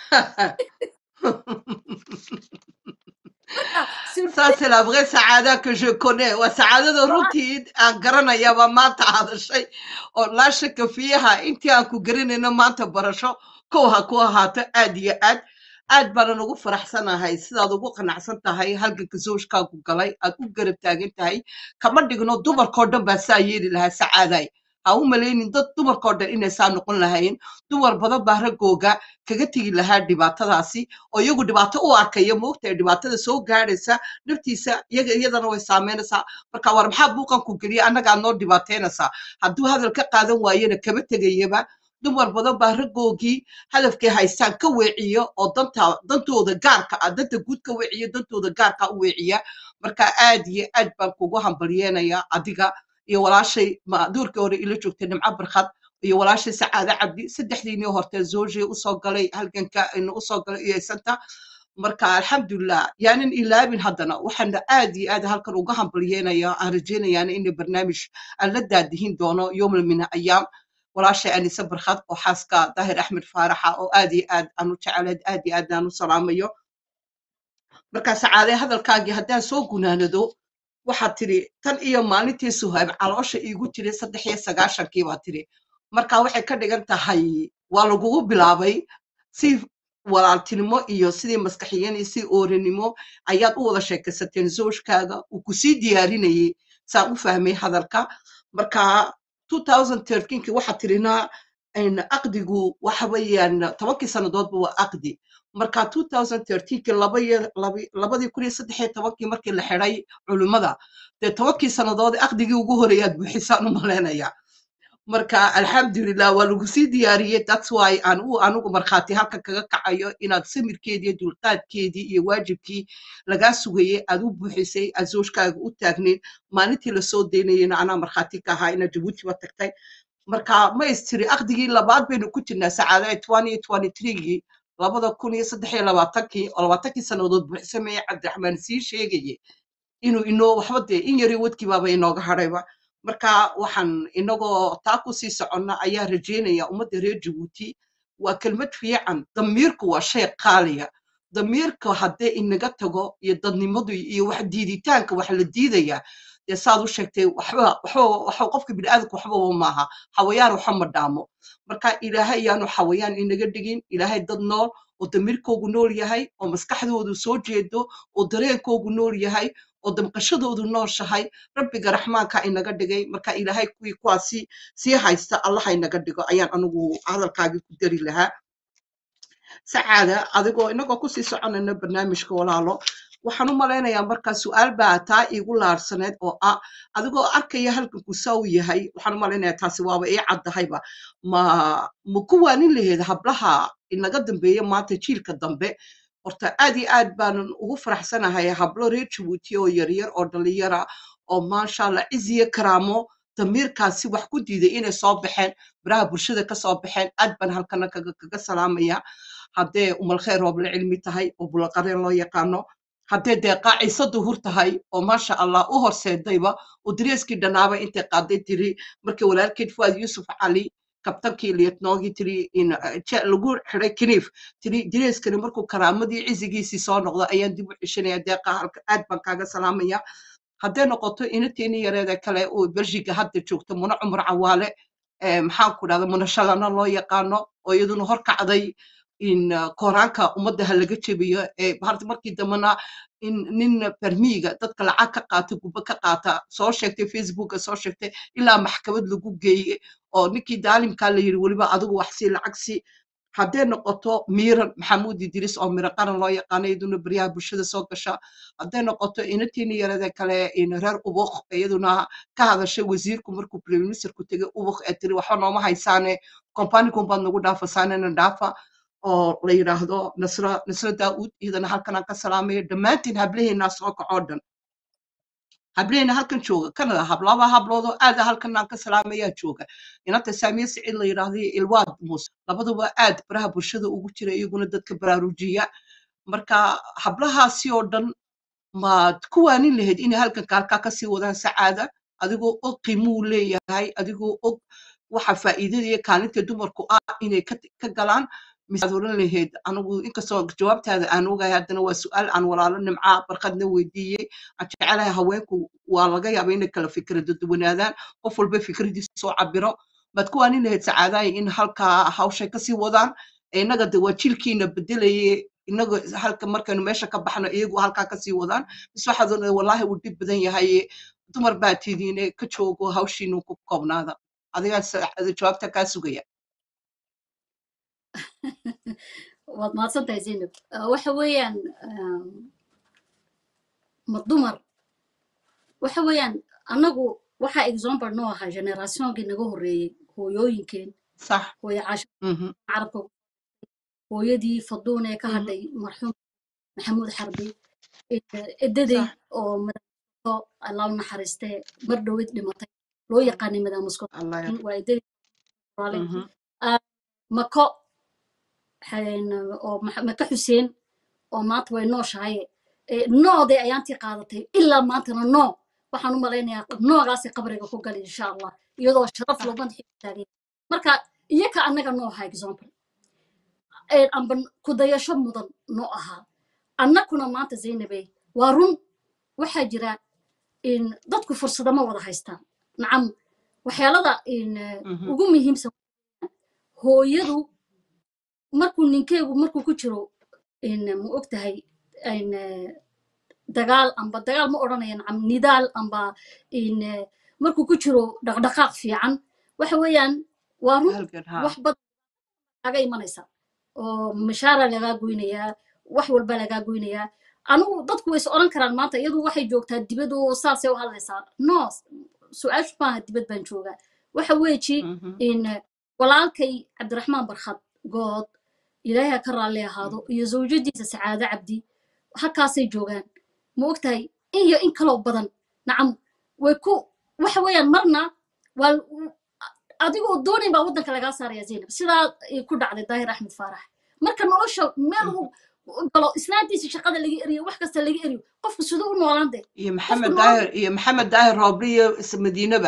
Ça, c'est la vraie saada que je connais. waa sacaadada runtii aan garanayaba maanta hadashay oo laa shaka fiiha intii aan ku garanayno maanta barasho kow ha ku ahaato aad iyo aad aad baanan ugu faraxsanahay sidaad ugu qanacsan tahay halganka zawjkaagu galay aad u garab taagan tahay kama dhigno dumarkoo dhan baa saa yeeli lahaa sacaaday ha u malaynin dad dumarkoo dhan inay saa noqon lahayn dumar badan baa raggooga kaga tegi lahaa dhibaatadaasi oo iyagu dhibaato u arkaya moogtahay dhibaatada soo gaadhaysa naftiisa iyaga iyadana way saameynaysaa marka war maxaa buuqan ku geliya annagaa noo dhibaateynaysaa hadduu hadal ka qaadan waayena kama tegayaba dumar badan baa raggoogii hadafkay haystaan ka weeciyo oo danta dantooda gaarka ah danta guud ka weeciyo dantooda gaarka u weeciya marka aad iyo aad baan kugu hambalyeenayaa adiga iyo walaashay ma duurkii hore ila joogtay nimco barkad iyo walaashay sacaade cabdi saddexdiinii hortee zoojii usoo galay halganka ina usoo galay iyo santa marka alxamdulilah yaanan ilaabin haddana waxaana aad iyo aad halkan uga hambalyeenaya aan rajaynayaana inay barnaamij aan la daadihin doono yowmal min ayaam walaashay anise barkad oo xaaska daahir axmed faaraxa oo aad iyo aad aan u jecelayd aad iyo aad aan u salaamayo marka sacaade hadalkaagii haddaan soo gunaanado waxaad tidhi tan iyo maalintii suhaab caloosha iigu tiri saddex iyo sagaashankii baa tidhi marka waxay ka dhigan tahay waa lagugu bilaabay si walaaltinimo iyo sidii maskaxiyan iyo sidii oorinimo ayaad u wada sheekaysateen zoojkaaga uu kusii diyaarinayay saan u fahmay hadalka marka 2013 waxaad tidhinaa aqdigu waxa weeyaan tobankii sannadoodba waa aqdi marka 2013 laba iyo labi- labadii kun iyo saddex iyo tobankii markii la xidhay culimmada dee tobankii sannadood aqdigii ugu horeeyaad buuxisaan u malaynayaa marka alxamdulilah waa lagu sii diyaariyey that's why aan u anigu markhaati halkan kaga kacayo inaad samirkeedii iyo dulqaadkeedii iyo waajibkii lagaa sugayey aad u buuxisay aad zoojkaaga u taagnayd maalintii lasoo daynayena anaa markhaati ka ahaa inaad jabuutiba tagtay marka ma istiri aqdigii labaad baynu ku jirnaa sacaada twenty twenty threegii labada kun iyo saddex iyo labaatankii oo labaatankii sannadood buuxsameeye cabdiraxmaan sii sheegayey inuu inoo waxba dee in yari wadkii baaba inooga hadhayba marka waxaan inagoo taa ku sii soconna ayaa rajaynaya ummadda reer jabuuti waa kelmad fiican damiirku waa shay qaaliya damiirka haddee inaga tago iyo dadnimadu iyo wax diiditaanka wax la diidaya dee saad u sheegtay waxba waxba waxa qofka bini'aadamka waxbaba maaha xawayaan waxa ma dhaamo marka ilaahay ayaanu xawayaan inaga dhigin ilaahay dad nool oo damiirkoogu nool yahay oo maskaxdoodu soo jeedo oo dareenkoogu nool yahay oo damqashadoodu nooshahay rabbiga raxmaanka inaga dhigay marka ilaahay kuwii kuwaasi sii haysta allaha inaga dhigo ayaan anigu hadalkaagii ku dari lahaa sacaada adigoo inagoo kusii soconayna barnaamijka walaalo waxaan u malaynayaa markaa su-aal baa taa iigu laarsaneed oo ah adigoo arkaya halkanku saa u yahay waxaan u malaynayaa taasi waaba ii caddahayba ma ma ku waanin laheed hablaha inaga dambeeya maanta jiilka dambe horta aad iyo aad baanan ugu faraxsanahay hablo reer jabuuti oo yaryar oo dhalinyara oo maasha allah ciziyo karaamo damiirkaasi wax ku diiday inay soo baxeen baraha bulshada ka soo baxeen aad baan halkana kaga kaga salaamaya haddee umalkheer rooble cilmi tahay oo bulaqareen loo yaqaano haddee dee qaacisa duhur tahay oo maasha allah u horseedayba oo dareeskii dhanaaba intay qaaday tiri markii walaalkeed fuad yuusuf cali kabtankii liyatnoogii tiri in eh, je- lagu xiday kiniif tiri dareeskani markuu karaamadii cizigiisii soo noqdo ayaan dib u ceshanaya deeqa halka aad baan kaaga salaamaya hadday noqoto inateeni yareeda kale oo belgiga hadda joogto muna cumar cawaale eh, maxaan ku dhahda muna shalana loo yaqaano oo iyaduna horkacday in uh, koraanka ummadda ha laga jebiyo ee harta markii dambena in nin barmiiga dadka lacag ka qaata gubbo ka qaata soo sheegtay facebooka soo sheegtay ilaa maxkamad lagu geeye oo ninkii daalimkaa la yidhi weliba adigu wax sii lacag sii hadday noqoto miiran maxamuud idris oo miro qaran loo yaqaano iyaduna baryaha bulshada soo gasha hadday noqoto inantiini yarada kale in reer ubuk iyaduna ka hadashay wasiirku markuu prime ministerku tegay ubuk ee tiri waxba nooma haysaane kombanikun baad nagu dhaafasaanena dhaafa oo la yidhaahdo nasra nasra daa'uud iyadana halkan aan ka salaamaya dhammaantiin hablaheennaa soo kacoo dhan hablaheena halkan jooga kanada hablaba habloodoo aada halkan aan ka salaamayaa jooga inanta saamiye siciid la yidhaahdo iyo ilwaad muuse labaduba aad baraha bulshada ugu jira iyaguna dadka baraarujiya marka hablahaasi oo dhan maad ku waanin lahayd inay halkan kaalkaa kasii wadaan sacaada adigoo og qiimuu leeyahay adigoo og waxa faa'iidada iyo kaalinta dumarku ah inay ka ka galaan misaad oran lahayd anigu inkastoo jawaabtaada aan ogahay haddana waa su-aal aan walaalo nimcaa barkadna weydiiyey aan jecelahay haweenku waa laga yaaba inay kala fikrada duwanaadaan qof walba fikradiisa soo cabiro baad ku waanin lahayd sacaadahay in halkaa hawshay kasii wadaan ee innaga de waa jilkiina bedelaye inaga halka markaynu meesha ka baxno iyagu halkaa kasii wadaan bis waxaad oran wallaahi uu dhib badan yahay dumar baa tidiine ka joogo hawshiinu ku koobnaada adigaa saacada jawaabta kaa sugaya waad mahadsan tahay zaynab Ah, waxa weeyaan um, ma dumar waxa weeyaan annagu waxaa example noo ahaa generationkii naga horreeyey hooyooyinkeen sax hooyo caasha mhm, carabka hooyadii faduun ee ka mhm, hadhay marxuum maxamuud xarbi eh, edaday sax oo madaamusko allah u naxariistee mar dhowed dhimatay loo yaqaanay madaamusko allah ya waa edaday qoraalay mhm, Ah, mako xeen- oo Max- maka xuseen oo maanta way nooshahay Eh, noodee ayaantii qaadatay ilaa maantana noo waxaan u malaynayaa noogaasay qabriga ku gali insha allah iyadoo sharaf sax loo madaxii taagay marka iyaka annaga noo ahaa example Eh, amba kudayasho mudan noo ahaa annakuna maanta zaynabey waa run waxaa jira in dadku fursada ma wada haystaan nacam waxyaalada in eh, mhm, ugu muhiimsan hooyadu markuu ninkeegu markuu ku jiro in ma og tahay in eh, dagaal amba dagaal ma odhanaya nacam nidaal amba in eh, markuu ku jiro dhaqdhaqaaq fiican waxa weeyaan waa run halgan ha wax badan kaga imanaysa oo mishaara lagaa goynayaa wax walba lagaa goynayaa anigu dadku way is odhan karaan maanta iyadu waxay joogtaa dibad oo saasay u hadlaysaa no su-aashu maaha dibad baan joogaa waxa weeji mhm, in eh, walaalkay cabdiraxmaan barkhad good ilaahay ha ka raalli ahaado iyo zawjadiisa sacaado cabdi halkaasay joogaan ma ogtahay in iyo in kaloo badan nacam way ku waxa weeyaan marna waa adigoo doonayn baa waddanka lagaa saaraya zaynab sidaa ay ku dhacday daahir axmed faarax marka nolosha meel mhm. uu u galo islaantiisa shaqada laga eriyo wax kasta laga eriyo qofku siduu u noolaan dee iyo qofku maxamed nool daahir iyo maxamed daahir roobli iyo is- madiinaba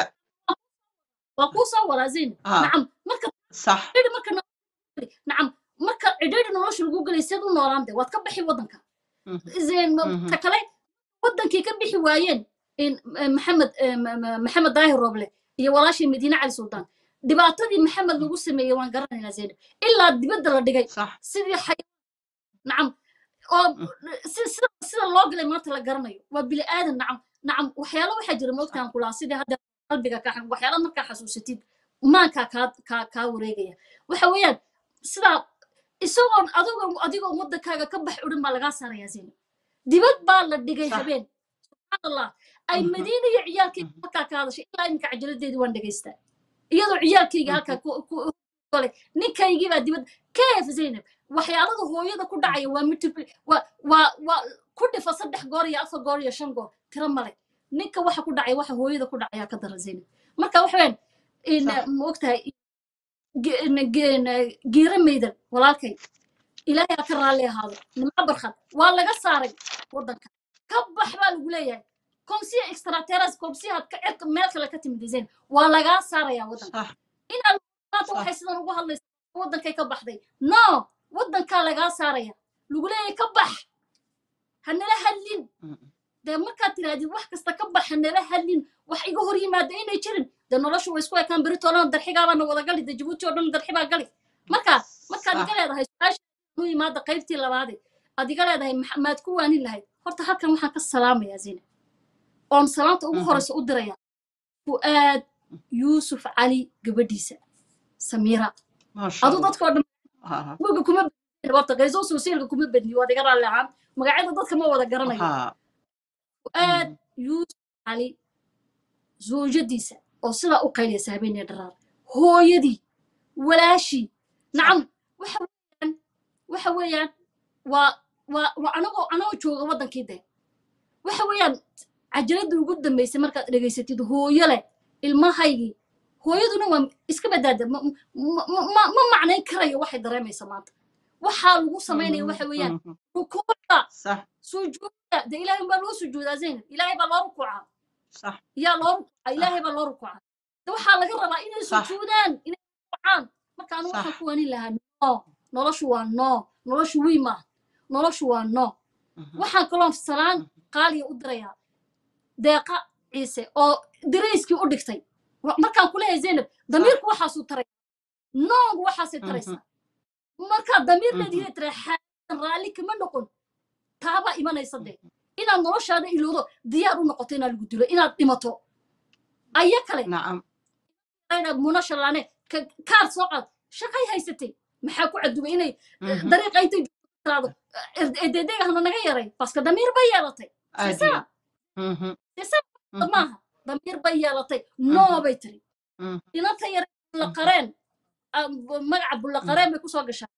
waa kuu soo wadaa zaynab ha nacam marka sax cidhi marka nolosha nacam marka cidhiidhi nolosha lagu gelay seed u noolaan dee waad ka baxi waddanka mhm, زين mhm, ta kale wadankii ka bixi waayeen in eh, maxamed eh, ma- ma- maxamed daahir roble iyo walaashii madiine cali suldaan dhibaatadii maxamed lagu sameeyey waan garanaynaa zeynab ilaa dibadda la dhigay sax sidii xay nacam oo mhm, si- sida sida loo galay maanta la garanayo waa bili aadan nacam nacam waxyaalo waxaa jira sax moogtaan kulaa sidii hadda qalbiga kaa xag waxyaalo markaa xasuusatid maankaa kaa kaa kaa wareegaya waxa weeyaan sidaa isagoon adigoo adigoo wadankaaga ka bax udhin baa lagaa saarayaa zeynab dibad baa la dhigay Sax. habeen subxaan allah ay Mhm. madiina iyo ciyaalkayga halkaa ka hadashay ilaa iminka cajaladeedii waan dhegaystaa iyadoo ciyaalkayga Mhm. halkaa ku- ku gole ninkaygii baa dibad keef zaynab waxyaalada hooyada ku dhacaya waa multipli waa waa waa ku dhifa saddex goor iyo afar goor iyo shan goor tiro male ninka waxa ku dhacaya waxa hooyada ku dhacaya ka daran zaynab marka waxa weyn in Sax. ma ogtahay ge- in- ge- giira maydan walaalkay ilaahay ha ka raalli ahaado nimco barkad waa laga saaray waddanka ka bax baa lagu leeyahay komsiya extrateras komsiyaad ka cirka meel kale ka timid zayn waa lagaa saarayaa waddanka sax inaad maanta Sax. waxay sidan ugu hadlaysaa waddankay ka baxday no waddankaa lagaa saaraya lagu leeyahay ka bax hanala hadlin Mm. dee markaad tirahdid wax kasta ka bax hanala hadlin wax iga hor yimaada inay jirin dee noloshu way isku ekaan beritoolana darxigaabaana wada gali dee jabuuti oo dhan darxi baa gali marka markaad Sax. iga leedahay su-aasha u yimaada qaybtii labaade aad iga leedahay "Max- maad ku waanin lahayd horta halkan waxaan ka salaamayaa zina oon salaanta ugu Mhm. horeysa u diraya fu'aad yuusuf cali gabadhiisa samiira maasha adu allah dadkoo dhan Ha, wiga kuma bedni horta qayso sosiaalka kuma bedni waad iga raalli ahaan magacyada dadka ma wada garanayo ha fu'aad yuusuf cali zawjadiisa oo sidaa u qayliyasa habeenee dharaar hooyadii walaashii nacam waxa weeyaan waxa weeyaan waa waa waa anagoo anagoo jooga waddankii de waxa weeyaan cajaladii ugu dambaysay markaad dhegaysatid hooyo leh ilmahaygii hooyaduna waa iska badaada ma ma- ma- ma- ma macnayn karayo waxay dareemaysa maanta waxaa lagu samaynaya waxa weeyaan Mhm. rukuucda sax sujuuda de ilaahay baa loo sujuudaa zaynab ilaahay baa loo rukuucaa sax yaa loo rukuucaa ilaahay baa loo rukuucaa de waxaa laga rabaa inay Sax. sujuudaan inay rukuucaan marka anu waxaan Sax. ku wanin lahaa no noloshu waa no noloshu wii maaha noloshu waa no Mhm. waxaan kaloo salaan qaaliya u dirayaa deeqa ciise oo dirayskii u dhigtay Wa- markaan ku leeyahay zaynab damiirku waxaasuu taraya noongu waxaasay taraysaa markaa damiir Mhm. leedihiin tira xaalan raalli kama noqon taabaa imanaysa dee inaad noloshaada ilowdo diyaar u noqoto inaad lagu dilo inaad dhimato aya kale nacam inaad muna shalaane ka- kaar soo qaad shaqay haysatay maxaa ku cadubay inay Mhm. dariiqa intay tiraado ededeega hana naga yaray baska damiir bay yeelatay aad iyo sisa Mhm. sisa Mhm. maaha damiir bay yeelatay noo Mhm. bay tiri Mhm. inanta yar bullaqareen ah, bu- magaca bullaqareen bay kusoo gashaa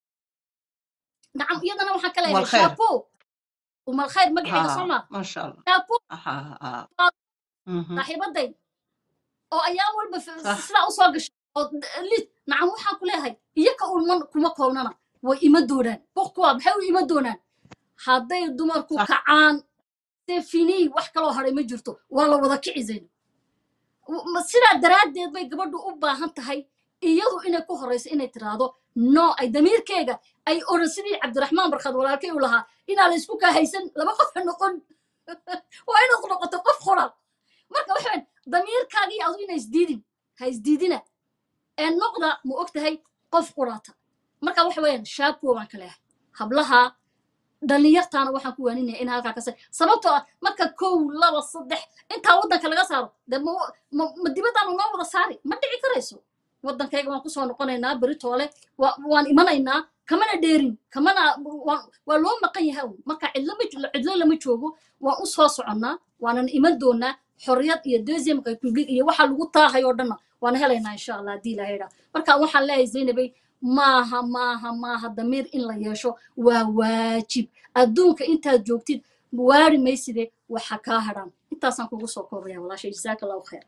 nacam iyadana waxaan ka leeyahay Umalkhayr. shaapo umalkhayr magaceega Ha, soo maa maasha allah shaapo Ha, ha. Mhm. saaxiibaday oo ayaa walba f- Sax. sidaa usoo gashay oo d- lid nacam waxaan ku leeyahay iyaka ulman kuma koobnana way ima doonaan bokkuwa maxay u ima doonaan hadday dumarku Sax. kacaan see finii wax kaloo haray ma jirto waa la wada kici zayno W- ma- sidaa daraaddeed bay gabadhu u baahan tahay iyadu inay ku horeyso inay tiraahdo no ay damiirkeega ay oran sidii cabdiraxmaan barkad walaalkay u lahaa inaa la isku kaa haysan laba qof ha noqon waa inaad noqoto qof qoran marka waxaan damiirkaagii adu ina isdiidin ha isdiidina ee noqda ma og tahay qof qurata marka waxa weeyaan shaapo baan ka leehay hablaha dhallinyartaana waxaan ku waaninaya in halkaa kase sababtoo ah marka kow laba saddex intaa waddanka laga saaro dee ma ma ma dibaddaanu noo wada saari ma dhici karayso waddankayga waan kusoo noqonaynaa beritoole waa waan imanaynaa kamana dheerin kamana waan waa loo maqan yahay un marka cidlo ma jo- cidlo lama joogo waan u soo soconnaa waanan iman doonaa xorriyad iyo deuxième republic iyo waxa lagu taahay oo dhanna waan helaynaa insha allah haddii ilahay idhaa marka waxaan leeyahay zaynabay maaha maaha maaha damiir in la yeesho waa waajib adduunka intaad joogtid waari mayside waxa kaa hadhan intaasaan kugu soo koobaya walaashay jazaaka allahu khayr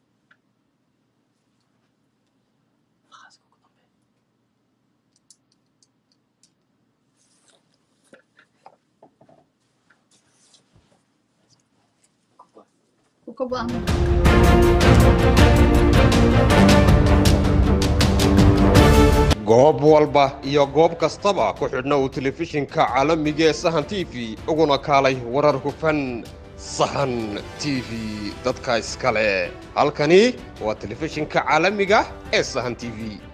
Wuu ka go'an goob walba iyo goob kastaba ku xidhna uu telefishinka caalamiga ee sahan t v uguna kaalay warar hufan sahan t v dadka iskale halkani waa telefishinka caalamiga ee sahan t v